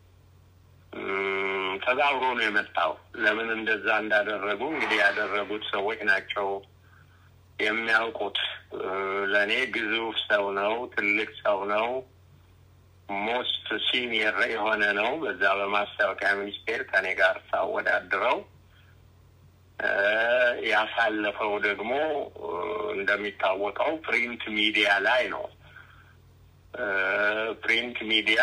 ተዛውሮ ነው የመጣው። ለምን እንደዛ እንዳደረጉ እንግዲህ ያደረጉት ሰዎች ናቸው የሚያውቁት። ለእኔ ግዙፍ ሰው ነው፣ ትልቅ ሰው ነው፣ ሞስት ሲኒየር የሆነ ነው። በዛ በማስታወቂያ ሚኒስቴር ከኔ ጋር ሳወዳድረው ያሳለፈው ደግሞ እንደሚታወቀው ፕሪንት ሚዲያ ላይ ነው። ፕሪንት ሚዲያ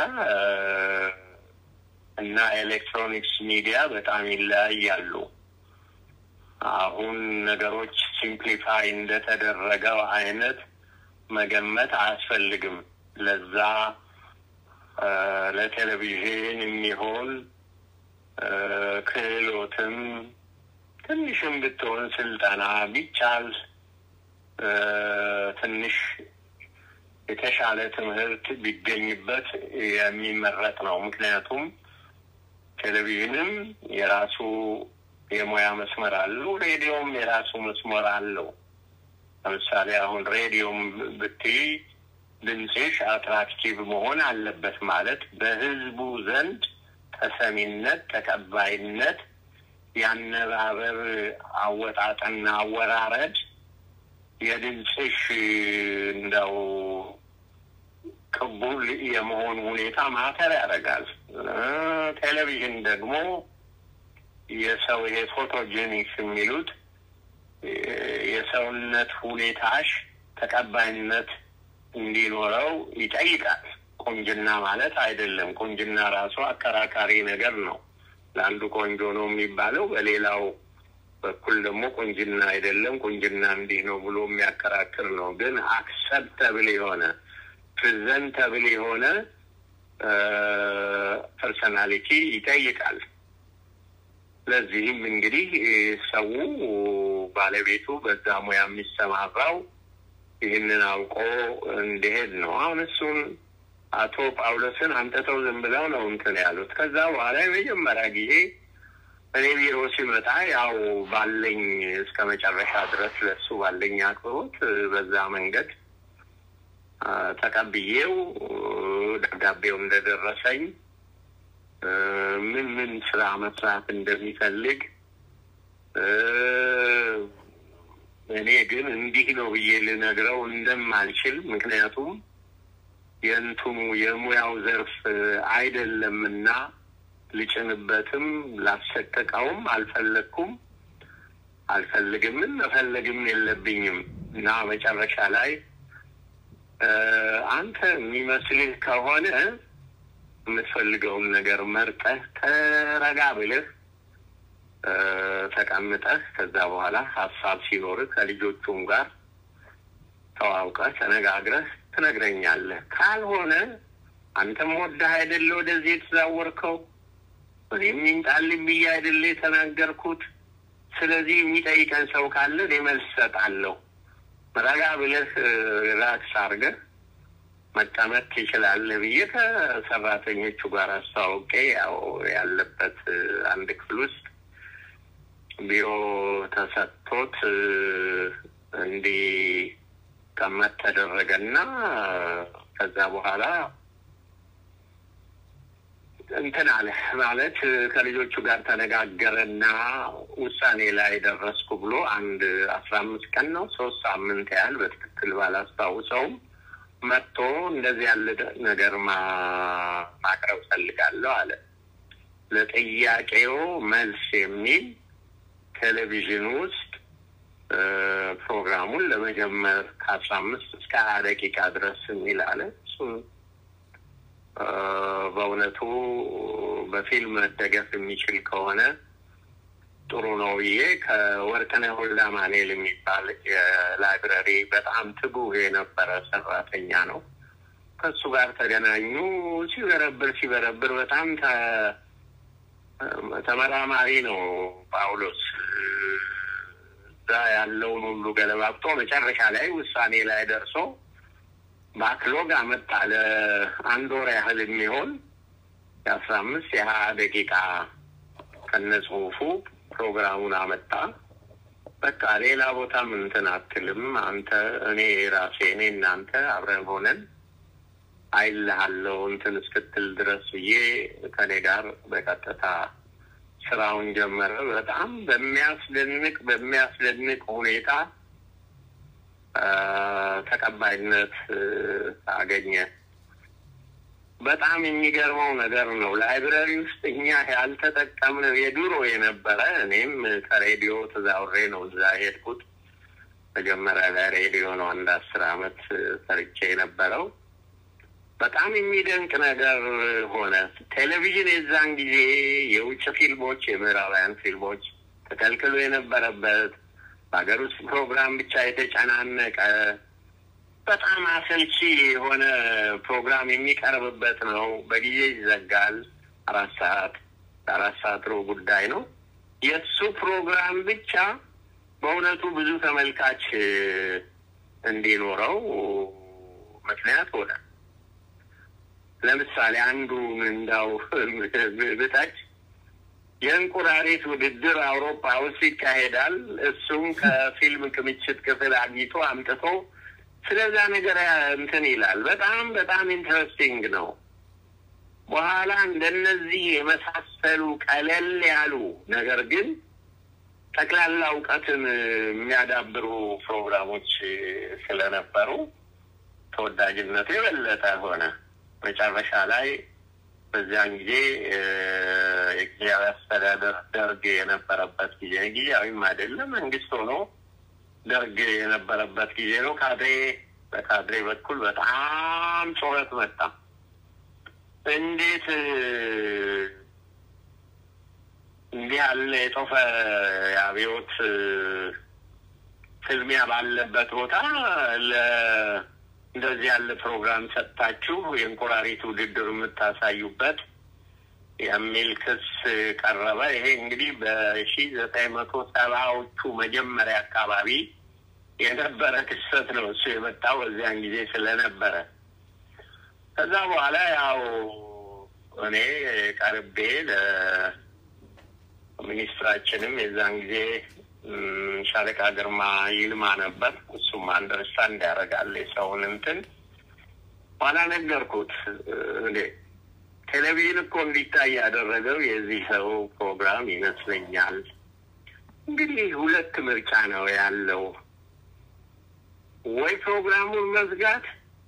እና ኤሌክትሮኒክስ ሚዲያ በጣም ይለያያሉ። አሁን ነገሮች ሲምፕሊፋይ እንደተደረገው አይነት መገመት አያስፈልግም። ለዛ ለቴሌቪዥን የሚሆን ክህሎትም ትንሽም ብትሆን ስልጠና ቢቻል ትንሽ የተሻለ ትምህርት ቢገኝበት የሚመረጥ ነው። ምክንያቱም ቴሌቪዥንም የራሱ የሙያ መስመር አለው፣ ሬዲዮም የራሱ መስመር አለው። ለምሳሌ አሁን ሬዲዮም ብትይ ድምፅሽ አትራክቲቭ መሆን አለበት ማለት በህዝቡ ዘንድ ተሰሚነት፣ ተቀባይነት፣ ያነባበር አወጣጥና አወራረድ የድምፅሽ እንደው ቅቡል የመሆን ሁኔታ ማተር ያደርጋል። ቴሌቪዥን ደግሞ የሰው ይሄ ፎቶጄኒክስ የሚሉት የሰውነት ሁኔታሽ ተቀባይነት እንዲኖረው ይጠይቃል። ቁንጅና ማለት አይደለም። ቁንጅና ራሱ አከራካሪ ነገር ነው። ለአንዱ ቆንጆ ነው የሚባለው፣ በሌላው በኩል ደግሞ ቁንጅና አይደለም፣ ቁንጅና እንዲህ ነው ብሎ የሚያከራክር ነው። ግን አክሰፕተብል የሆነ ፕሬዘንተብል የሆነ ፐርሰናሊቲ ይጠይቃል። ለዚህም እንግዲህ ሰው ባለቤቱ በዛ ሙያ የሚሰማራው ይህንን አውቆ እንዲሄድ ነው። አሁን እሱን አቶ ጳውሎስን አንተተው ዝም ብለው ነው እንትን ያሉት። ከዛ በኋላ የመጀመሪያ ጊዜ እኔ ቢሮ ሲመጣ ያው ባለኝ እስከ መጨረሻ ድረስ ለሱ ባለኝ አክብሮት በዛ መንገድ ተቀብዬው ደብዳቤው እንደደረሰኝ ምን ምን ስራ መስራት እንደሚፈልግ እኔ ግን እንዲህ ነው ብዬ ልነግረው እንደማልችል ምክንያቱም የእንትኑ የሙያው ዘርፍ አይደለምና ልጭንበትም ላሰቀቀውም አልፈለግኩም አልፈልግምም መፈለግም የለብኝም እና መጨረሻ ላይ አንተ የሚመስልህ ከሆነ የምትፈልገውን ነገር መርጠህ ተረጋ ብለህ ተቀምጠህ ከዛ በኋላ ሀሳብ ሲኖርህ ከልጆቹም ጋር ተዋውቀህ ተነጋግረህ ትነግረኛለህ። ካልሆነ አንተም ወደህ አይደለ ወደዚህ የተዛወርከው፣ እኔም ይምጣልኝ ብዬ አይደለ የተናገርኩት። ስለዚህ የሚጠይቀን ሰው ካለ እኔ መልስ እሰጣለሁ። ረጋ ብለህ ራክስ አድርገህ መቀመጥ ትችላለህ ብዬ ከሰራተኞቹ ጋር አስተዋውቄ ያው ያለበት አንድ ክፍል ውስጥ ቢሮ ተሰጥቶት እንዲቀመጥ ተደረገና ከዛ በኋላ እንትን አለ ማለት ከልጆቹ ጋር ተነጋገረና ውሳኔ ላይ ደረስኩ ብሎ አንድ አስራ አምስት ቀን ነው ሶስት ሳምንት ያህል በትክክል ባላስታውሰውም መጥቶ እንደዚህ ያለ ነገር ማቅረብ ፈልጋለሁ አለ። ለጥያቄው መልስ የሚል ቴሌቪዥን ውስጥ ፕሮግራሙን ለመጀመር ከአስራ አምስት እስከ ሀያ ደቂቃ ድረስ የሚል አለ። እሱም በእውነቱ በፊልም መደገፍ የሚችል ከሆነ ጥሩ ነው ብዬ ከወርቅነህ ሁላ ማኔል የሚባል የላይብረሪ በጣም ትጉህ የነበረ ሰራተኛ ነው። ከሱ ጋር ተገናኙ። ሲበረብር ሲበረብር በጣም ተመራማሪ ነው ጳውሎስ። እዛ ያለውን ሁሉ ገለባብጦ መጨረሻ ላይ ውሳኔ ላይ ደርሶ ባክሎግ አመጣ። ለአንድ ወር ያህል የሚሆን የአስራ አምስት የሀያ ደቂቃ ከነ ጽሁፉ ፕሮግራሙን አመጣ። በቃ ሌላ ቦታም እንትን አትልም አንተ እኔ ራሴ እኔ እናንተ አብረን ሆነን አይልሃለው እንትን እስክትል ድረስ ብዬ ከኔ ጋር በቀጥታ ስራውን ጀመረ። በጣም በሚያስደንቅ በሚያስደንቅ ሁኔታ ተቀባይነት አገኘ። በጣም የሚገርመው ነገር ነው። ላይብረሪ ውስጥ እኛ ያልተጠቀምነው የድሮ የነበረ እኔም ከሬዲዮ ተዛውሬ ነው እዛ ሄድኩት። መጀመሪያ ላይ ሬዲዮ ነው አንድ አስር አመት ሰርቼ የነበረው። በጣም የሚደንቅ ነገር ሆነ። ቴሌቪዥን የዛን ጊዜ የውጭ ፊልሞች፣ የምዕራባውያን ፊልሞች ተከልክሎ የነበረበት በሀገር ውስጥ ፕሮግራም ብቻ የተጨናነቀ በጣም አሰልቺ የሆነ ፕሮግራም የሚቀርብበት ነው። በጊዜ ይዘጋል። አራት ሰዓት አራት ሰዓት ሩብ ጉዳይ ነው። የእሱ ፕሮግራም ብቻ በእውነቱ ብዙ ተመልካች እንዲኖረው ምክንያት ሆነ። ለምሳሌ አንዱ እንዳው ብታች የእንቁራሪት ውድድር አውሮፓ ውስጥ ይካሄዳል። እሱም ከፊልም ክምችት ክፍል አግኝቶ አምጥቶ ስለዛ ነገር እንትን ይላል። በጣም በጣም ኢንትረስቲንግ ነው። በኋላ እንደነዚህ የመሳሰሉ ቀለል ያሉ ነገር ግን ጠቅላላ እውቀትን የሚያዳብሩ ፕሮግራሞች ስለነበሩ ተወዳጅነቱ የበለጠ ሆነ። መጨረሻ ላይ በዚያን ጊዜ የጊዜያዊ አስተዳደር ደርግ የነበረበት ጊዜ ጊዜያዊም አይደለም መንግስት ሆኖ ደርግ የነበረበት ጊዜ ነው። ካድሬ በካድሬ በኩል በጣም ጩኸት መጣ። እንዴት እንዲህ ያለ የጦፈ የአብዮት ፍልሚያ ባለበት ቦታ እንደዚህ ያለ ፕሮግራም ሰጥታችሁ የእንቁራሪት ውድድር የምታሳዩበት የሚል ክስ ቀረበ። ይሄ እንግዲህ በሺ ዘጠኝ መቶ ሰባዎቹ መጀመሪያ አካባቢ የነበረ ክስተት ነው። እሱ የመጣው በዚያን ጊዜ ስለነበረ ከዛ በኋላ ያው እኔ ቀርቤ ለሚኒስትራችንም የዛን ጊዜ ሻለቃ ግርማ ይልማ ነበር። እሱም አንደርስታንድ ያደርጋል የሰውን እንትን ኋላ ነገርኩት እንዴ ቴሌቪዥን እኮ እንዲታይ ያደረገው የዚህ ሰው ፕሮግራም ይመስለኛል። እንግዲህ ሁለት ምርጫ ነው ያለው፣ ወይ ፕሮግራሙን መዝጋት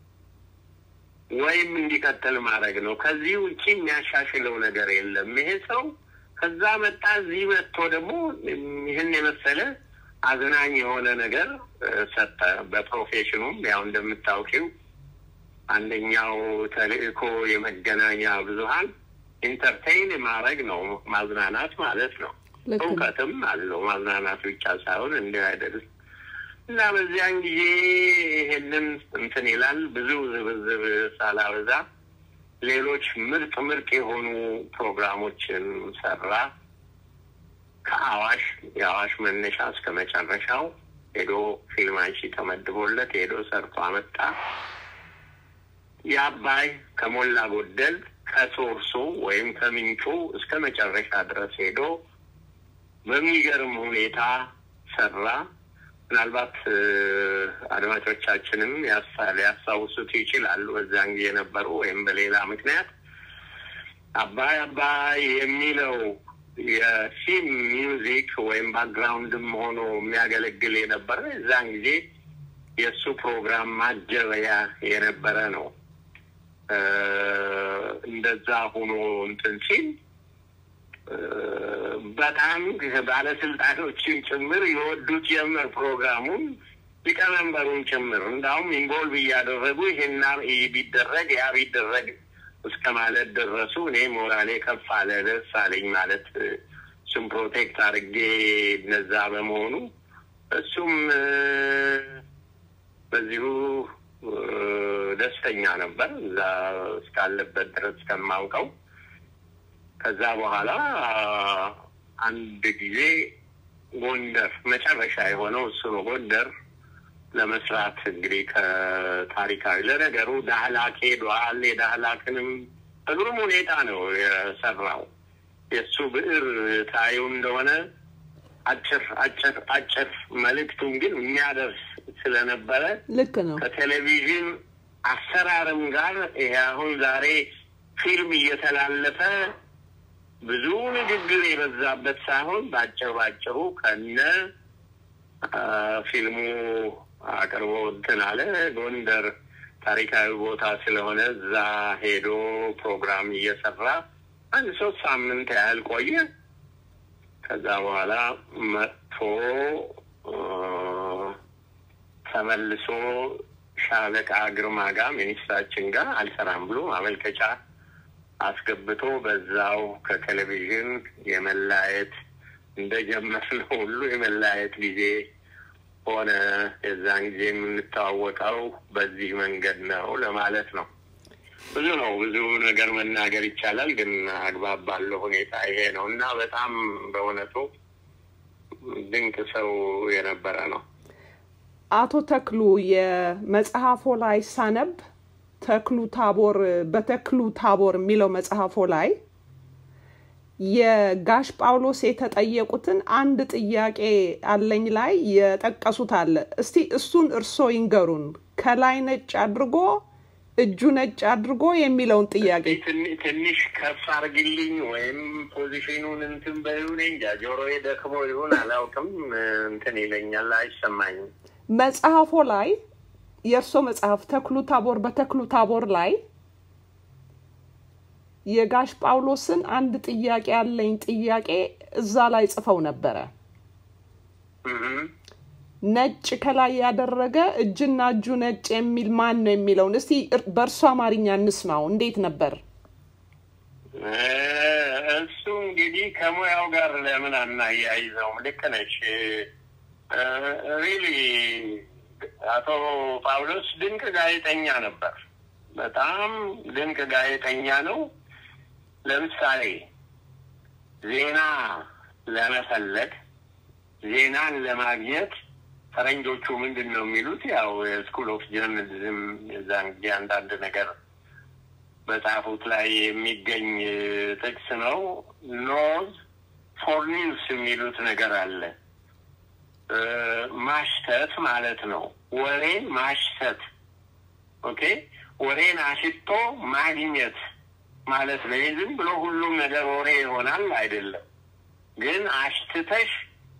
ወይም እንዲቀጥል ማድረግ ነው። ከዚህ ውጭ የሚያሻሽለው ነገር የለም። ይሄ ሰው ከዛ መጣ፣ እዚህ መጥቶ ደግሞ ይህን የመሰለ አዝናኝ የሆነ ነገር ሰጠ። በፕሮፌሽኑም ያው እንደምታውቂው አንደኛው ተልእኮ የመገናኛ ብዙኃን ኢንተርቴይን ማድረግ ነው፣ ማዝናናት ማለት ነው። እውቀትም አለው ማዝናናት ብቻ ሳይሆን እንዲህ አይደለም። እና በዚያን ጊዜ ይሄንን እንትን ይላል። ብዙ ዝብዝብ ሳላበዛ ሌሎች ምርጥ ምርጥ የሆኑ ፕሮግራሞችን ሰራ። ከአዋሽ የአዋሽ መነሻ እስከ መጨረሻው ሄዶ ፊልም አንሺ ተመድቦለት ሄዶ ሰርቶ አመጣ። የአባይ ከሞላ ጎደል ከሶርሱ ወይም ከምንጩ እስከ መጨረሻ ድረስ ሄዶ በሚገርም ሁኔታ ሰራ። ምናልባት አድማጮቻችንም ሊያስታውሱት ይችላሉ። በዛን ጊዜ የነበሩ ወይም በሌላ ምክንያት አባይ አባይ የሚለው የፊልም ሚውዚክ ወይም ባክግራውንድም ሆኖ የሚያገለግል የነበረ የዛን ጊዜ የእሱ ፕሮግራም ማጀበያ የነበረ ነው። እንደዛ ሆኖ እንትን ሲል በጣም ባለስልጣኖችን ጭምር የወዱት ጀመር ፕሮግራሙን ሊቀመንበሩን ጭምር እንዳሁም ኢንቮልቭ እያደረጉ ይሄና ቢደረግ ያ ቢደረግ እስከ ማለት ደረሱ። እኔ ሞራሌ ከፍ አለ፣ ደስ አለኝ ማለት እሱም ፕሮቴክት አድርጌ እነዛ በመሆኑ እሱም በዚሁ ደስተኛ ነበር እዛ እስካለበት ድረስ እስከማውቀው። ከዛ በኋላ አንድ ጊዜ ጎንደር መጨረሻ የሆነው እሱ ነው። ጎንደር ለመስራት እንግዲህ ከታሪካዊ ለነገሩ ዳህላክ ሄዷል። የዳህላክንም በግሩም ሁኔታ ነው የሰራው። የእሱ ብዕር ታዩ እንደሆነ አጭር አጭር አጭር መልእክቱን ግን የሚያደርስ ስለነበረ ልክ ነው። ከቴሌቪዥን አሰራርም ጋር ይሄ አሁን ዛሬ ፊልም እየተላለፈ ብዙ ንግግር የበዛበት ሳይሆን በአጭር ባጭሩ ከነ ፊልሙ አቅርቦ እንትን አለ። ጎንደር ታሪካዊ ቦታ ስለሆነ እዛ ሄዶ ፕሮግራም እየሰራ አንድ ሶስት ሳምንት ያህል ቆየ። ከዛ በኋላ መጥቶ ተመልሶ ሻለቃ ግርማ ጋር ሚኒስትራችን ጋር አልሰራም ብሎ ማመልከቻ አስገብቶ በዛው ከቴሌቪዥን የመላየት እንደጀመርነው ሁሉ የመላየት ጊዜ ሆነ። የዛን ጊዜ የምንተዋወቀው በዚህ መንገድ ነው ለማለት ነው። ብዙ ነው፣ ብዙ ነገር መናገር ይቻላል፣ ግን አግባብ ባለው ሁኔታ ይሄ ነው እና በጣም በእውነቱ ድንቅ ሰው የነበረ ነው። አቶ ተክሉ የመጽሐፎ ላይ ሳነብ ተክሉ ታቦር በተክሉ ታቦር የሚለው መጽሐፎ ላይ የጋሽ ጳውሎስ የተጠየቁትን አንድ ጥያቄ አለኝ ላይ የጠቀሱት አለ። እስቲ እሱን እርሶ ይንገሩን። ከላይ ነጭ አድርጎ እጁ ነጭ አድርጎ የሚለውን ጥያቄ ትንሽ ከፍ አርግልኝ ወይም ፖዚሽኑን እንትን በይሁን እንጃ ጆሮዬ ደክሞ ይሁን አላውቅም። እንትን ይለኛል፣ አይሰማኝም። መጽሐፎ ላይ የእርሶ መጽሐፍ ተክሉ ታቦር በተክሉ ታቦር ላይ የጋሽ ጳውሎስን አንድ ጥያቄ ያለኝ ጥያቄ እዛ ላይ ጽፈው ነበረ። ነጭ ከላይ ያደረገ እጅና እጁ ነጭ የሚል ማን ነው የሚለውን እስቲ በእርሶ አማርኛ እንስማው። እንዴት ነበር? እሱ እንግዲህ ከሙያው ጋር ለምን አናያይዘውም? ልክ ነች። ሪሊ አቶ ጳውሎስ ድንቅ ጋዜጠኛ ነበር። በጣም ድንቅ ጋዜጠኛ ነው። ለምሳሌ ዜና ለመፈለግ ዜናን ለማግኘት ፈረንጆቹ ምንድን ነው የሚሉት? ያው የስኩል ኦፍ ጀርናሊዝም የዛን ጊዜ አንዳንድ ነገር በጻፉት ላይ የሚገኝ ጥቅስ ነው። ኖዝ ፎር ኒውስ የሚሉት ነገር አለ። ማሽተት ማለት ነው። ወሬን ማሽተት ኦኬ። ወሬን አሽቶ ማግኘት ማለት ነው። ይህ ዝም ብሎ ሁሉም ነገር ወሬ ይሆናል አይደለም። ግን አሽትተሽ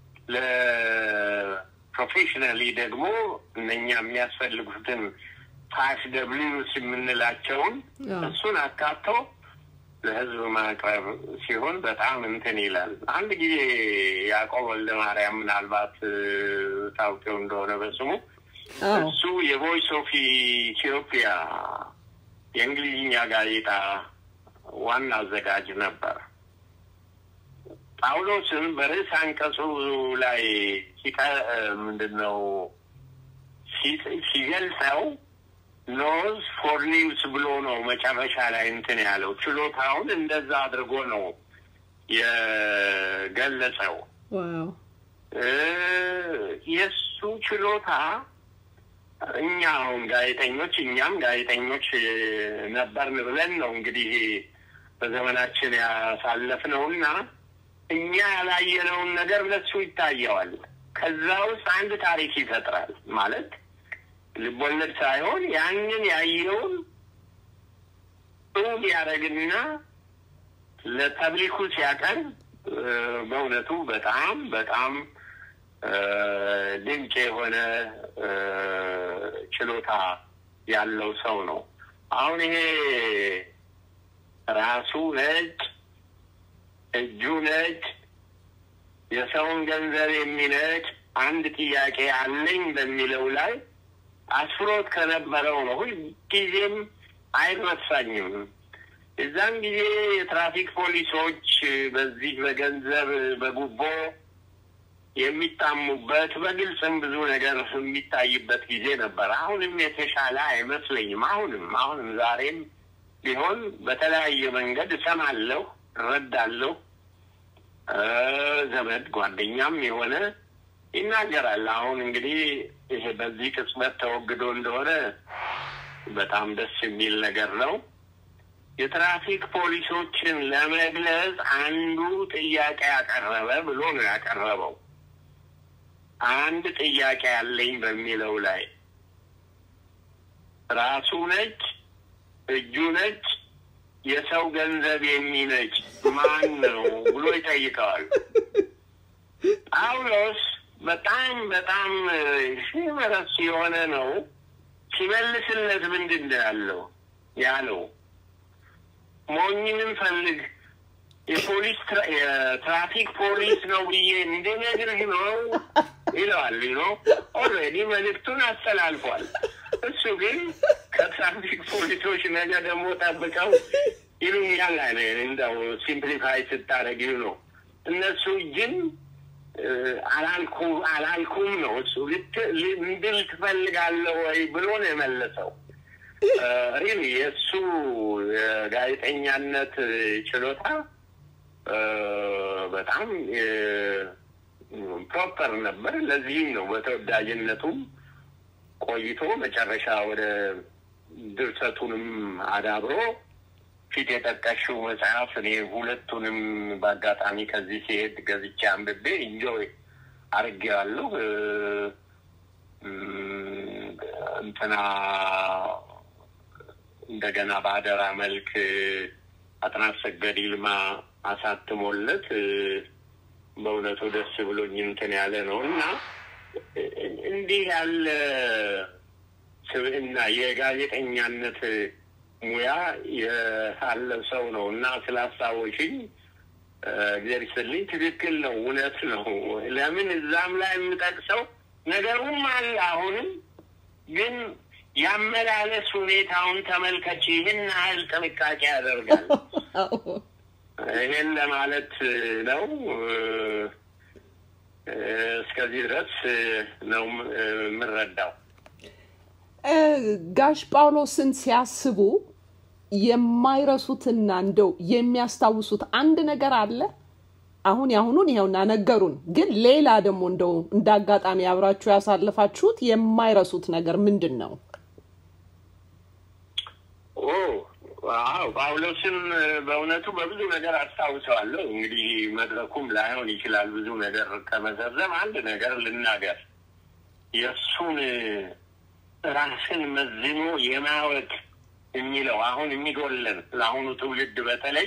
ለፕሮፌሽናሊ ደግሞ እነኛ የሚያስፈልጉትን ፋይቭ ደብሊውስ የምንላቸውን እሱን አካቶ ለህዝብ ማቅረብ ሲሆን በጣም እንትን ይላል። አንድ ጊዜ ያዕቆብ ወልደ ማርያም ምናልባት ታውቂው እንደሆነ በስሙ እሱ የቮይስ ኦፍ ኢትዮጵያ የእንግሊዝኛ ጋዜጣ ዋና አዘጋጅ ነበር። ጳውሎስን በርዕስ አንቀጹ ላይ ምንድን ነው ሲገልጸው ኖዝ ፎር ኒውስ ብሎ ነው መጨረሻ ላይ እንትን ያለው። ችሎታውን እንደዛ አድርጎ ነው የገለጸው። የእሱ ችሎታ እኛ አሁን ጋዜጠኞች እኛም ጋዜጠኞች ነበርን ብለን ነው እንግዲህ በዘመናችን ያሳለፍነው እና እኛ ያላየነውን ነገር ለሱ ይታየዋል። ከዛ ውስጥ አንድ ታሪክ ይፈጥራል። ማለት ልቦለድ ሳይሆን ያንን ያየውን እውን ያደረግና ለፐብሊኩ ሲያቀርብ በእውነቱ በጣም በጣም ድንቅ የሆነ ችሎታ ያለው ሰው ነው። አሁን ይሄ ራሱ ነጭ፣ እጁ ነጭ፣ የሰውን ገንዘብ የሚነጭ አንድ ጥያቄ አለኝ በሚለው ላይ አስፍሮት ከነበረው ነው። ሁልጊዜም አይረሳኝም። የዛን ጊዜ የትራፊክ ፖሊሶች በዚህ በገንዘብ በጉቦ የሚታሙበት በግልጽም ብዙ ነገር የሚታይበት ጊዜ ነበር። አሁንም የተሻለ አይመስለኝም። አሁንም አሁንም ዛሬም ቢሆን በተለያየ መንገድ እሰማለሁ፣ እረዳለሁ። ዘመድ ጓደኛም የሆነ ይናገራል። አሁን እንግዲህ ይሄ በዚህ ቅጽበት ተወግዶ እንደሆነ በጣም ደስ የሚል ነገር ነው። የትራፊክ ፖሊሶችን ለመግለጽ አንዱ ጥያቄ ያቀረበ ብሎ ነው ያቀረበው። አንድ ጥያቄ ያለኝ በሚለው ላይ ራሱ ነጭ፣ እጁ ነጭ፣ የሰው ገንዘብ የሚነጭ ማን ነው ብሎ ይጠይቀዋል። ጳውሎስ በጣም በጣም ሲመረስ የሆነ ነው። ሲመልስለት ምንድን ነው ያለው ያለው ሞኝንም ፈልግ የፖሊስ የትራፊክ ፖሊስ ነው ብዬ እንድነግርህ ነው ይለዋል። ነው ኦልሬዲ መልእክቱን አስተላልፏል። እሱ ግን ከትራፊክ ፖሊሶች ነገ ደግሞ ጠብቀው ይሉኛል አለ። እንደው ሲምፕሊፋይ ስታደረግ ነው እነሱ ግን አላልኩ አላልኩም ነው እሱ እንድል ትፈልጋለህ ወይ ብሎ ነው የመለሰው። ሪል የእሱ የጋዜጠኛነት ችሎታ በጣም ፕሮፐር ነበር። ለዚህም ነው በተወዳጅነቱም ቆይቶ መጨረሻ ወደ ድርሰቱንም አዳብሮ ፊት የጠቀሽው መጽሐፍ እኔ ሁለቱንም በአጋጣሚ ከዚህ ሲሄድ ገዝቼ አንብቤ ኢንጆይ አድርጌዋለሁ። እንትና እንደገና በአደራ መልክ አጥናፍ ሰገድ ይልማ አሳትሞለት በእውነቱ ደስ ብሎኝ እንትን ያለ ነው እና እንዲህ ያለ ስብዕና የጋዜጠኛነት ሙያ ያለ ሰው ነው እና ስላስታወሽኝ እግዚአብሔር ይስጥልኝ። ትክክል ነው፣ እውነት ነው። ለምን እዛም ላይ የምጠቅሰው ነገሩም አለ። አሁንም ግን ያመላለስ ሁኔታውን ተመልከች። ይህን ያህል ጥንቃቄ ያደርጋል። ይሄን ለማለት ነው። እስከዚህ ድረስ ነው የምረዳው። ጋሽ ጳውሎስን ሲያስቡ የማይረሱትና እንደው የሚያስታውሱት አንድ ነገር አለ? አሁን ያሁኑን ይኸውና ነገሩን፣ ግን ሌላ ደግሞ እንደው እንደ አጋጣሚ አብራችሁ ያሳለፋችሁት የማይረሱት ነገር ምንድን ነው? አዎ ጳውሎስን በእውነቱ በብዙ ነገር አስታውሰዋለሁ። እንግዲህ መድረኩም ላይሆን ይችላል ብዙ ነገር ከመዘርዘም አንድ ነገር ልናገር። የእሱን ራስን መዝኖ የማወቅ የሚለው አሁን የሚጎለን ለአሁኑ ትውልድ በተለይ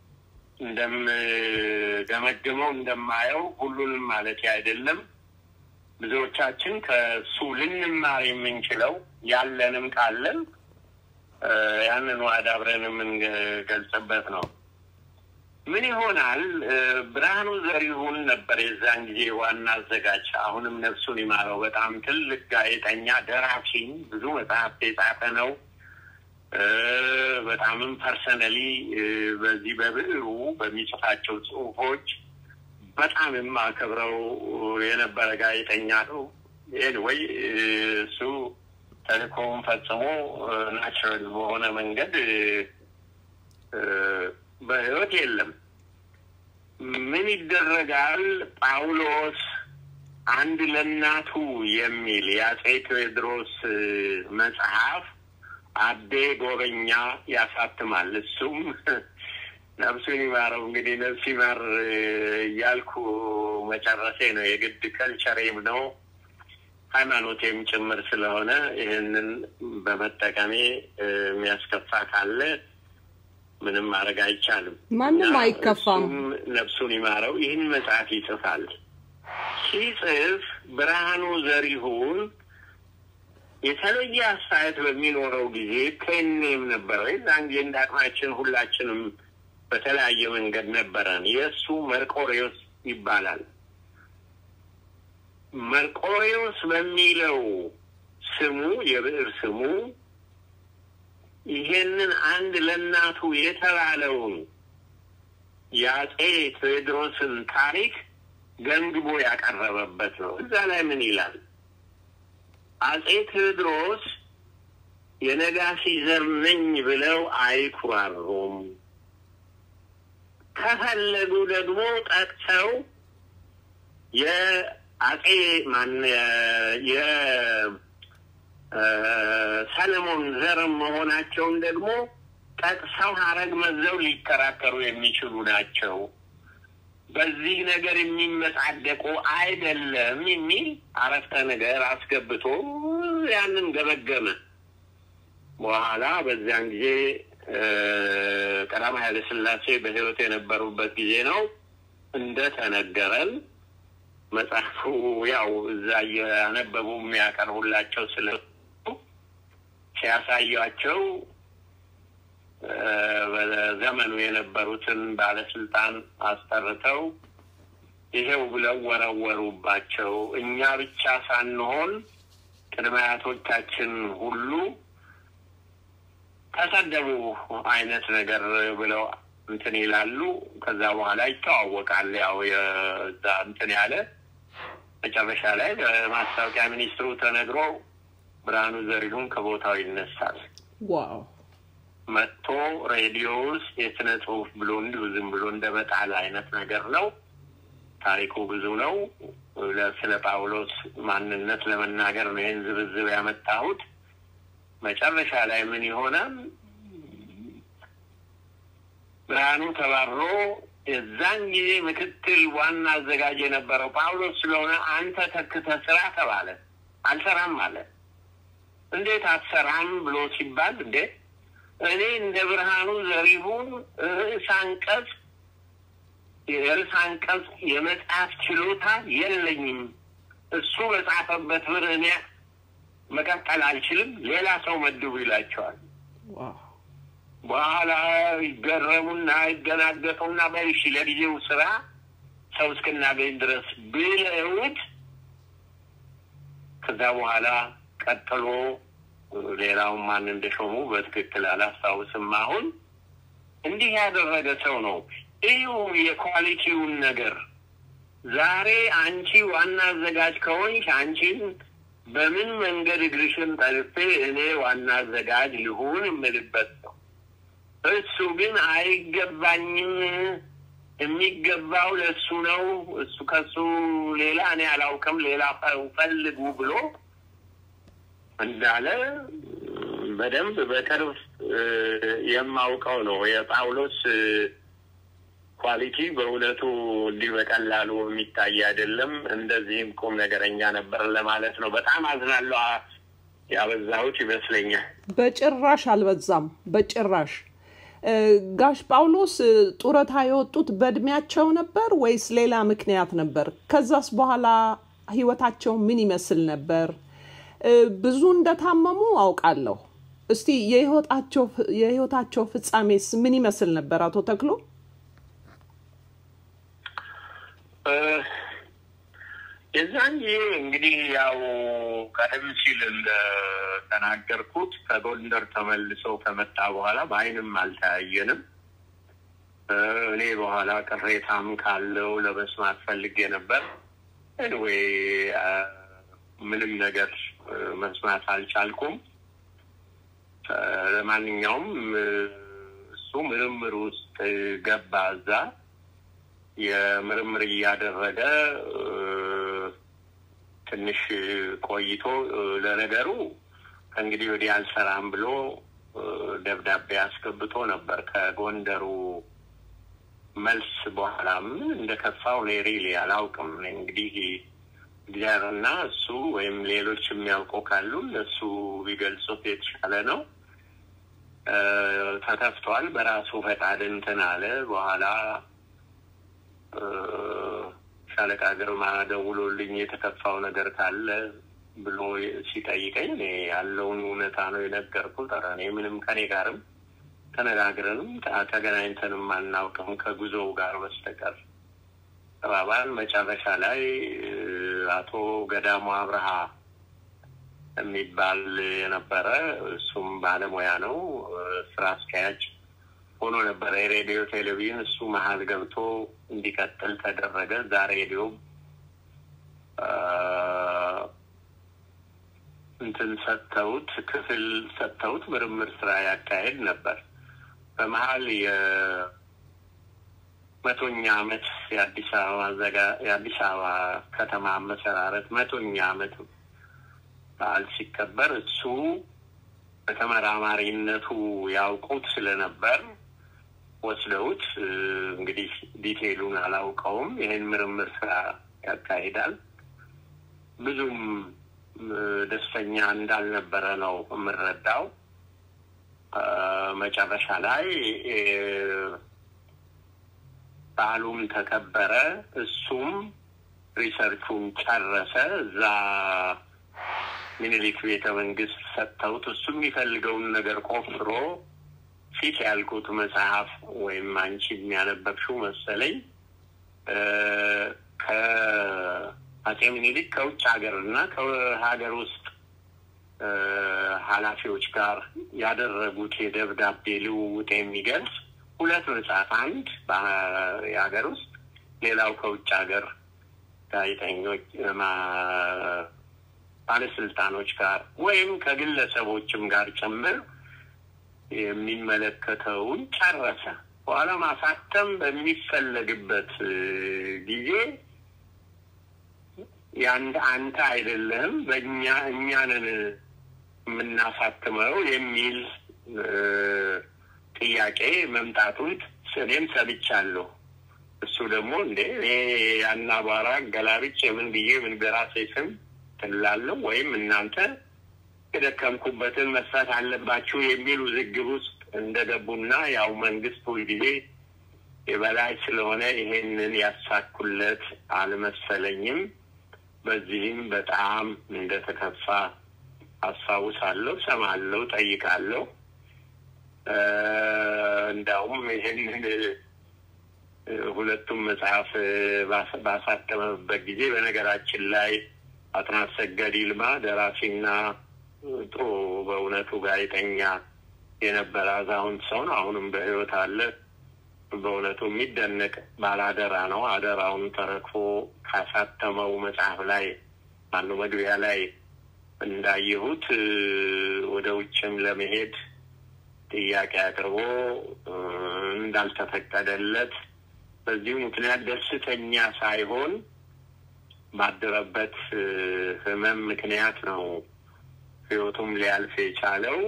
እንደምገመግመው እንደማየው ሁሉንም ማለት አይደለም። ብዙዎቻችን ከእሱ ልንማር የምንችለው ያለንም ካለን ያንን አዳብረን የምንገልጽበት ነው። ምን ይሆናል? ብርሃኑ ዘሪሁን ነበር የዛን ጊዜ ዋና አዘጋጅ። አሁንም ነፍሱን ይማረው። በጣም ትልቅ ጋዜጠኛ፣ ደራሲ፣ ብዙ መጽሐፍት የጻፈ ነው። በጣምም ፐርሰነሊ በዚህ በብዕሩ በሚጽፋቸው ጽሁፎች በጣም የማከብረው የነበረ ጋዜጠኛ ነው። ኤንወይ እሱ ተልእኮውን ፈጽሞ ናቹራል በሆነ መንገድ በህይወት የለም። ምን ይደረጋል? ጳውሎስ አንድ ለእናቱ የሚል የአጼ ቴዎድሮስ መጽሐፍ አቤ ጎበኛ ያሳትማል። እሱም ነፍሱን ይማረው። እንግዲህ ነፍስ ይማር እያልኩ መጨረሴ ነው። የግድ ከልቸሬም ነው ሃይማኖቴም ጭምር ስለሆነ ይህንን በመጠቀሜ የሚያስከፋ ካለ ምንም ማድረግ አይቻልም። ማንም እና አይከፋም። እሱም ነፍሱን ይማረው ይህን መጽሐፍ ይጽፋል። ሲጽፍ ብርሃኑ ዘሪሁን የተለየ አስተያየት በሚኖረው ጊዜ ፔኔም ነበረ። የዛን ጊዜ እንደ አቅማችን ሁላችንም በተለያየ መንገድ ነበረን። የእሱ መርቆሬዎስ ይባላል። መርቆሬዎስ በሚለው ስሙ የብዕር ስሙ ይሄንን አንድ ለእናቱ የተባለውን የአጼ ቴዎድሮስን ታሪክ ገምግቦ ያቀረበበት ነው። እዛ ላይ ምን ይላል? አጼ ቴዎድሮስ የነጋሲ ዘር ነኝ ብለው አይኩራሩም። ከፈለጉ ደግሞ ጠቅሰው የአጼ ማን የሰለሞን ዘር መሆናቸውን ደግሞ ጠቅሰው ሀረግ መዘው ሊከራከሩ የሚችሉ ናቸው። በዚህ ነገር የሚመጻደቁ አይደለም የሚል አረፍተ ነገር አስገብቶ ያንን ገመገመ። በኋላ በዚያን ጊዜ ቀዳማዊ ኃይለ ሥላሴ በሕይወት የነበሩበት ጊዜ ነው እንደተነገረን መጽሐፉ ያው እዛ እያነበቡ የሚያቀርቡላቸው ስለ ሲያሳያቸው በዘመኑ የነበሩትን ባለስልጣን አስጠርተው ይሄው ብለው ወረወሩባቸው። እኛ ብቻ ሳንሆን ቅድመ አያቶቻችን ሁሉ ተሰደቡ አይነት ነገር ብለው እንትን ይላሉ። ከዛ በኋላ ይተዋወቃል። ያው የዛ እንትን ያለ መጨረሻ ላይ በማስታወቂያ ሚኒስትሩ ተነግሮ ብርሃኑ ዘሪሁን ከቦታው ይነሳል። ዋው መጥቶ ሬዲዮ ውስጥ የስነ ጽሁፍ ብሎ እንዲሁ ዝም ብሎ እንደ መጣል አይነት ነገር ነው። ታሪኩ ብዙ ነው። ለ- ስለ ጳውሎስ ማንነት ለመናገር ነው ይህን ዝብዝብ ያመጣሁት። መጨረሻ ላይ ምን ይሆናል? ብርሃኑ ተባሮ የዛን ጊዜ ምክትል ዋና አዘጋጅ የነበረው ጳውሎስ ስለሆነ አንተ ተክተህ ስራ ተባለ። አልሰራም አለ። እንዴት አትሰራም ብሎ ሲባል እንዴ እኔ እንደ ብርሃኑ ዘሪሁን ርዕስ አንቀጽ የርዕስ አንቀጽ የመጽሐፍ ችሎታ የለኝም። እሱ በጻፈበት ብር እኔ መቀጠል አልችልም። ሌላ ሰው መድቡ ይላቸዋል። ዋው በኋላ ይገረሙና ይደናገጡና በይሺ ለጊዜው ስራ ሰው እስክናገኝ ድረስ ብለውት ከዛ በኋላ ቀጥሎ ሌላውን ማን እንደሾሙ በትክክል አላስታውስም። አሁን እንዲህ ያደረገ ሰው ነው። እዩ የኳሊቲውን ነገር ዛሬ አንቺ ዋና አዘጋጅ ከሆንሽ አንቺን በምን መንገድ እግርሽን ጠልፌ እኔ ዋና አዘጋጅ ልሁን የምልበት ነው። እሱ ግን አይገባኝም፣ የሚገባው ለእሱ ነው፣ እሱ ከሱ ሌላ እኔ አላውቅም፣ ሌላ ፈልጉ ብሎ እንዳለ በደንብ በቅርብ የማውቀው ነው። የጳውሎስ ኳሊቲ በእውነቱ እንዲህ በቀላሉ የሚታይ አይደለም። እንደዚህም ቁም ነገረኛ ነበር ለማለት ነው። በጣም አዝናለሁ። ያበዛሁት ይመስለኛል። በጭራሽ አልበዛም። በጭራሽ እ፣ ጋሽ ጳውሎስ እ፣ ጡረታ የወጡት በእድሜያቸው ነበር ወይስ ሌላ ምክንያት ነበር? ከዛስ በኋላ ህይወታቸው ምን ይመስል ነበር? እ፣ ብዙ እንደታመሙ አውቃለሁ። እስቲ የህይወታቸው የህይወታቸው ፍጻሜስ ምን ይመስል ነበር? አቶ ተክሎ እ፣ የዛን ጊዜ እንግዲህ ያው ቀደም ሲል እንደተናገርኩት ከጎንደር ተመልሶ ከመጣ በኋላ በአይንም አልተያየንም። እ፣ እኔ በኋላ ቅሬታም ካለው ለመስማት ፈልጌ ነበር። ኤኒዌይ ምንም ነገር እ፣ መስማት አልቻልኩም። እ፣ ለማንኛውም እ፣ እሱ ምርምር ውስጥ ገባ እዛ የምርምር እያደረገ እ፣ ትንሽ ቆይቶ እ፣ ለነገሩ ከእንግዲህ ወዲህ አልሰራም ብሎ እ፣ ደብዳቤ አስገብቶ ነበር ከጎንደሩ መልስ በኋላ ምን እንደከፋው እኔ ሪሊ አላውቅም። እንግዲህ እግዚአብሔርና እሱ ወይም ሌሎች የሚያውቁ ካሉ እነሱ ቢገልጹት የተሻለ ነው። ተከፍቷል። በራሱ ፈቃድ እንትን አለ። በኋላ ሻለቃ ግርማ ደውሎልኝ የተከፋው ነገር ካለ ብሎ ሲጠይቀኝ እኔ ያለውን እውነታ ነው የነገርኩት። ኧረ እኔ ምንም ከኔ ጋርም ተነጋግረንም ተገናኝተንም አናውቅም ከጉዞው ጋር በስተቀር ተባባል። መጨረሻ ላይ አቶ ገዳሙ አብርሃ የሚባል የነበረ እሱም ባለሙያ ነው፣ ስራ አስኪያጅ ሆኖ ነበረ የሬዲዮ ቴሌቪዥን። እሱ መሀል ገብቶ እንዲቀጥል ተደረገ። እዛ ሬዲዮ እንትን ሰጥተውት ክፍል ሰጥተውት ምርምር ስራ ያካሄድ ነበር። በመሀል የመቶኛ ዓመት የአዲስ አበባ ዘጋ የአዲስ አበባ ከተማ መሰራረት መቶኛ ዓመት በዓል ሲከበር እሱ በተመራማሪነቱ ያውቁት ስለነበር ወስደውት እንግዲህ ዲቴይሉን አላውቀውም። ይህን ምርምር ስራ ያካሂዳል። ብዙም ደስተኛ እንዳልነበረ ነው የምረዳው። መጨረሻ ላይ በዓሉም ተከበረ። እሱም ሪሰርቹን ጨረሰ። እዛ ሚኒሊክ ቤተ መንግስት ሰጥተውት እሱ የሚፈልገውን ነገር ቆፍሮ ፊት ያልኩት መጽሐፍ ወይም አንቺ የሚያነበብሽው መሰለኝ ከአጼ ሚኒሊክ ከውጭ ሀገር እና ከሀገር ውስጥ ኃላፊዎች ጋር ያደረጉት የደብዳቤ ልውውጥ የሚገልጽ ሁለት መጽሐፍ፣ አንድ የሀገር ውስጥ ሌላው ከውጭ ሀገር ጋዜጠኞች ባለስልጣኖች ጋር ወይም ከግለሰቦችም ጋር ጭምር የሚመለከተውን ጨረሰ። በኋላ ማሳተም በሚፈለግበት ጊዜ የአንድ አንተ አይደለህም በእኛ እኛንን የምናሳትመው የሚል ጥያቄ መምጣቱን እኔም ሰምቻለሁ። እሱ ደግሞ እንዴ እኔ ያን አቧራ ገላብጬ ምን ብዬ ምን በራሴ ስም ትላለሁ ወይም እናንተ የደከምኩበትን መስራት አለባችሁ የሚል ውዝግብ ውስጥ እንደገቡና ያው መንግስት ሁልጊዜ የበላይ ስለሆነ ይሄንን ያሳኩለት አልመሰለኝም። በዚህም በጣም እንደተከፋ አስታውሳለሁ፣ ሰማለሁ፣ ጠይቃለሁ። እንዳውም ይህንን ሁለቱም መጽሐፍ ባሳተመበት ጊዜ በነገራችን ላይ አጥናፍ ሰገድ ይልማ ደራሲና ጥሩ በእውነቱ ጋዜጠኛ የነበረ አዛውንት ሰው ነው። አሁንም በሕይወት አለ። በእውነቱ የሚደነቅ ባላደራ ነው። አደራውን ተረክፎ ካሳተመው መጽሐፍ ላይ ማነው መግቢያ ላይ እንዳየሁት ወደ ውጭም ለመሄድ ጥያቄ አቅርቦ እንዳልተፈቀደለት በዚሁ ምክንያት ደስተኛ ሳይሆን ባደረበት ሕመም ምክንያት ነው ሕይወቱም ሊያልፍ የቻለው።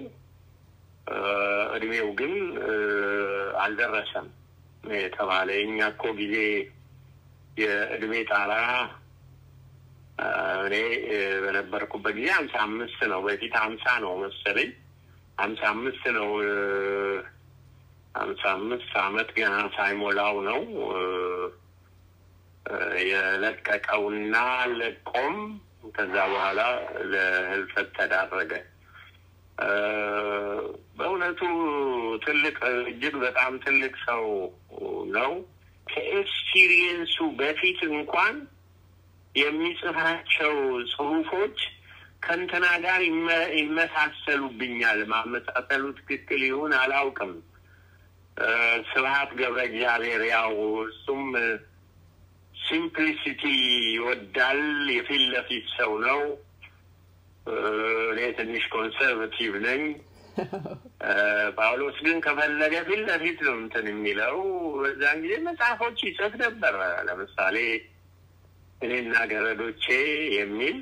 እድሜው ግን አልደረሰም የተባለ የእኛ እኮ ጊዜ የእድሜ ጣራ እኔ በነበርኩበት ጊዜ ሀምሳ አምስት ነው። በፊት ሀምሳ ነው መሰለኝ ሀምሳ አምስት ነው። ሀምሳ አምስት አመት ገና ሳይሞላው ነው የለቀቀውና ለቆም ከዛ በኋላ ለህልፈት ተዳረገ። በእውነቱ ትልቅ እጅግ በጣም ትልቅ ሰው ነው። ከኤክስፒሪየንሱ በፊት እንኳን የሚጽፋቸው ጽሁፎች ከእንትና ጋር ይመሳሰሉብኛል። ማመሳሰሉ ትክክል ይሁን አላውቅም። ስብሀት ገብረ እግዚአብሔር ያው እሱም ሲምፕሊሲቲ ይወዳል። የፊት ለፊት ሰው ነው። እኔ ትንሽ ኮንሰርቫቲቭ ነኝ። ጳውሎስ ግን ከፈለገ ፊት ለፊት ነው እንትን የሚለው። በዛን ጊዜ መጽሐፎች ይጽፍ ነበር። ለምሳሌ እኔና ገረዶቼ የሚል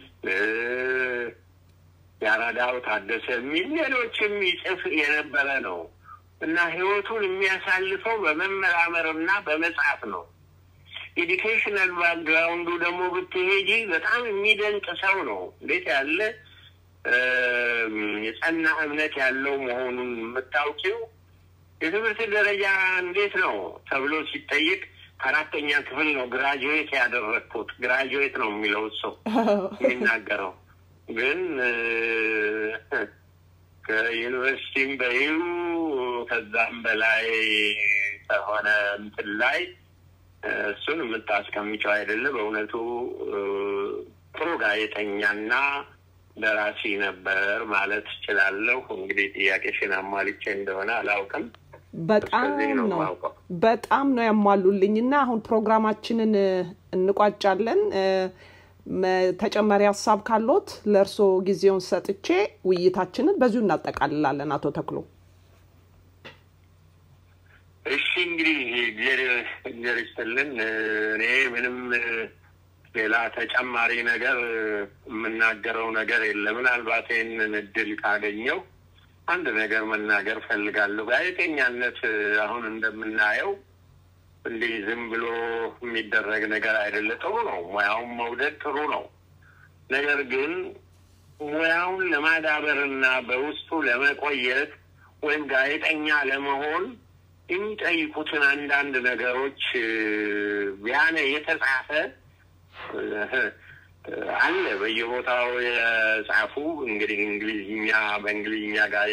የአራዳው ታደሰ የሚል ሌሎችም ይጽፍ የነበረ ነው። እና ህይወቱን የሚያሳልፈው በመመራመርና በመጻፍ ነው። ኤዱኬሽናል ባክግራውንዱ ደግሞ ብትሄጂ በጣም የሚደንቅ ሰው ነው። እንዴት ያለ የጸና እምነት ያለው መሆኑን የምታውቂው የትምህርት ደረጃ እንዴት ነው ተብሎ ሲጠይቅ ከአራተኛ ክፍል ነው ግራጁዌት ያደረግኩት። ግራጁዌት ነው የሚለው ሰው የሚናገረው ግን ከዩኒቨርሲቲም በይው ከዛም በላይ ከሆነ እንትን ላይ እሱን የምታስቀምጨው አይደለ። በእውነቱ ጥሩ ጋዜጠኛና ደራሲ ነበር ማለት እችላለሁ። እንግዲህ ጥያቄሽን አሟልቼ እንደሆነ አላውቅም። በጣም ነው በጣም ነው ያሟሉልኝ እና አሁን ፕሮግራማችንን እንቋጫለን። ተጨማሪ ሀሳብ ካሎት ለእርስዎ ጊዜውን ሰጥቼ ውይይታችንን በዚሁ እናጠቃልላለን። አቶ ተክሎ እሺ፣ እንግዲህ እግዚአብሔር ይስጥልን። እኔ ምንም ሌላ ተጨማሪ ነገር የምናገረው ነገር የለም። ምናልባት ይህንን እድል ካገኘው አንድ ነገር መናገር ፈልጋለሁ። ጋዜጠኛነት አሁን እንደምናየው እንዲህ ዝም ብሎ የሚደረግ ነገር አይደለ። ጥሩ ነው፣ ሙያውን መውደድ ጥሩ ነው። ነገር ግን ሙያውን ለማዳበርና በውስጡ ለመቆየት ወይም ጋዜጠኛ ለመሆን የሚጠይቁትን አንዳንድ ነገሮች ቢያነ የተጻፈ አለ በየቦታው የጻፉ እንግዲህ እንግሊዝኛ በእንግሊዝኛ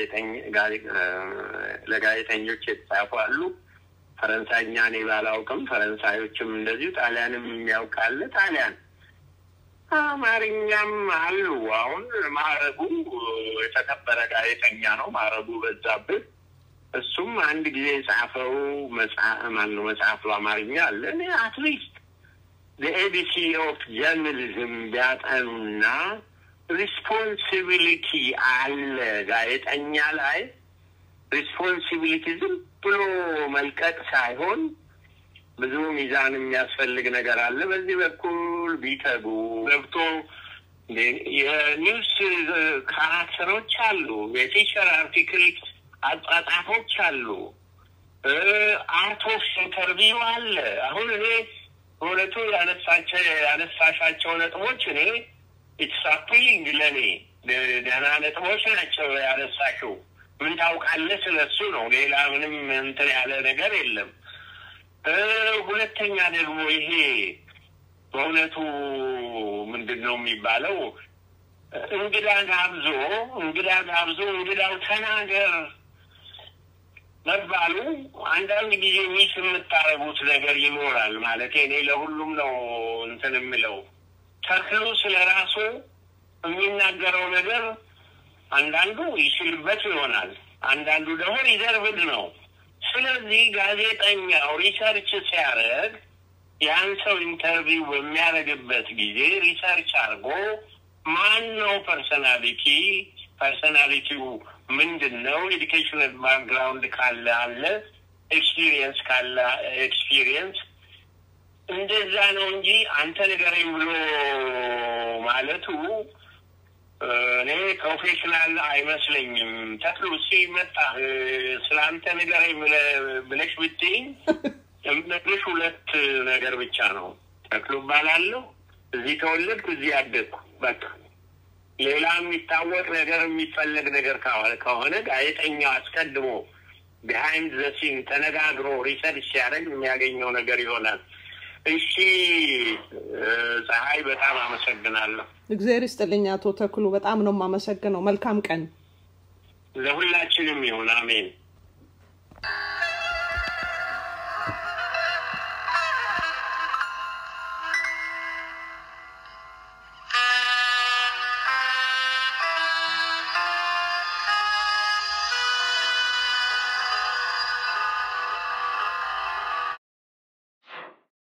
ለጋዜጠኞች የተጻፉ አሉ። ፈረንሳይኛ እኔ ባላውቅም ፈረንሳዮችም እንደዚሁ ጣሊያንም የሚያውቃለ ጣሊያን አማርኛም አሉ። አሁን ማዕረጉ የተከበረ ጋዜጠኛ ነው። ማዕረጉ በዛብህ እሱም አንድ ጊዜ የጻፈው ማነው መጽሐፍ በአማርኛ አለ። እኔ አትሊስት ኤቢሲ ኦፍ ጀርናሊዝም ቢያጠኑና ሪስፖንሲቢሊቲ አለ ጋዜጠኛ ላይ ሪስፖንሲቢሊቲ ዝም ብሎ መልቀቅ ሳይሆን ብዙ ሚዛን የሚያስፈልግ ነገር አለ። በዚህ በኩል ቢተጉ ገብቶ የኒውስ ካራክተሮች አሉ፣ የቲቸር አርቲክል አጻጻፎች አሉ፣ አርቶስ ኢንተርቪው አለ። አሁን እኔ በእውነቱ ያነሳሻቸው ነጥቦች እኔ ኢትስ አፒሊንግ ለእኔ ደህና ነጥቦች ናቸው ያነሳሽው። ምን ታውቃለህ ስለሱ ነው። ሌላ ምንም እንትን ያለ ነገር የለም። ሁለተኛ ደግሞ ይሄ በእውነቱ ምንድን ነው የሚባለው እንግዳ ጋብዞ እንግዳ ጋብዞ እንግዳው ተናገር መባሉ አንዳንድ ጊዜ ሚስ የምታረጉት ነገር ይኖራል። ማለት እኔ ለሁሉም ነው እንትን የምለው ተክሉ ስለ ራሱ የሚናገረው ነገር አንዳንዱ ይችልበት ይሆናል፣ አንዳንዱ ደግሞ ሪዘርቭድ ነው። ስለዚህ ጋዜጠኛው ሪሰርች ሲያደርግ ያን ሰው ኢንተርቪው በሚያደርግበት ጊዜ ሪሰርች አድርጎ ማን ነው ፐርሰናሊቲ ፐርሰናሊቲው ምንድን ነው? ኤዱኬሽናል ባክግራውንድ ካለ አለ፣ ኤክስፒሪየንስ ካለ ኤክስፒሪየንስ እንደዛ ነው እንጂ አንተ ንገረኝ ብሎ ማለቱ እኔ ፕሮፌሽናል አይመስለኝም። ተክሉ ሲመጣ ስለ አንተ ንገረኝ ብለሽ ብትይኝ የምነግርሽ ሁለት ነገር ብቻ ነው። ተክሉ እባላለሁ፣ እዚህ ተወለድኩ፣ እዚህ ያደግኩ በቃ ሌላ የሚታወቅ ነገር የሚፈለግ ነገር ከሆነ ጋዜጠኛው አስቀድሞ ቢሃይንድ ዘ ሲን ተነጋግሮ ሪሰርች ሲያደርግ የሚያገኘው ነገር ይሆናል። እሺ ፀሐይ፣ በጣም አመሰግናለሁ። እግዚአብሔር ይስጥልኝ አቶ ተክሉ፣ በጣም ነው የማመሰግነው። መልካም ቀን ለሁላችንም ይሁን። አሜን።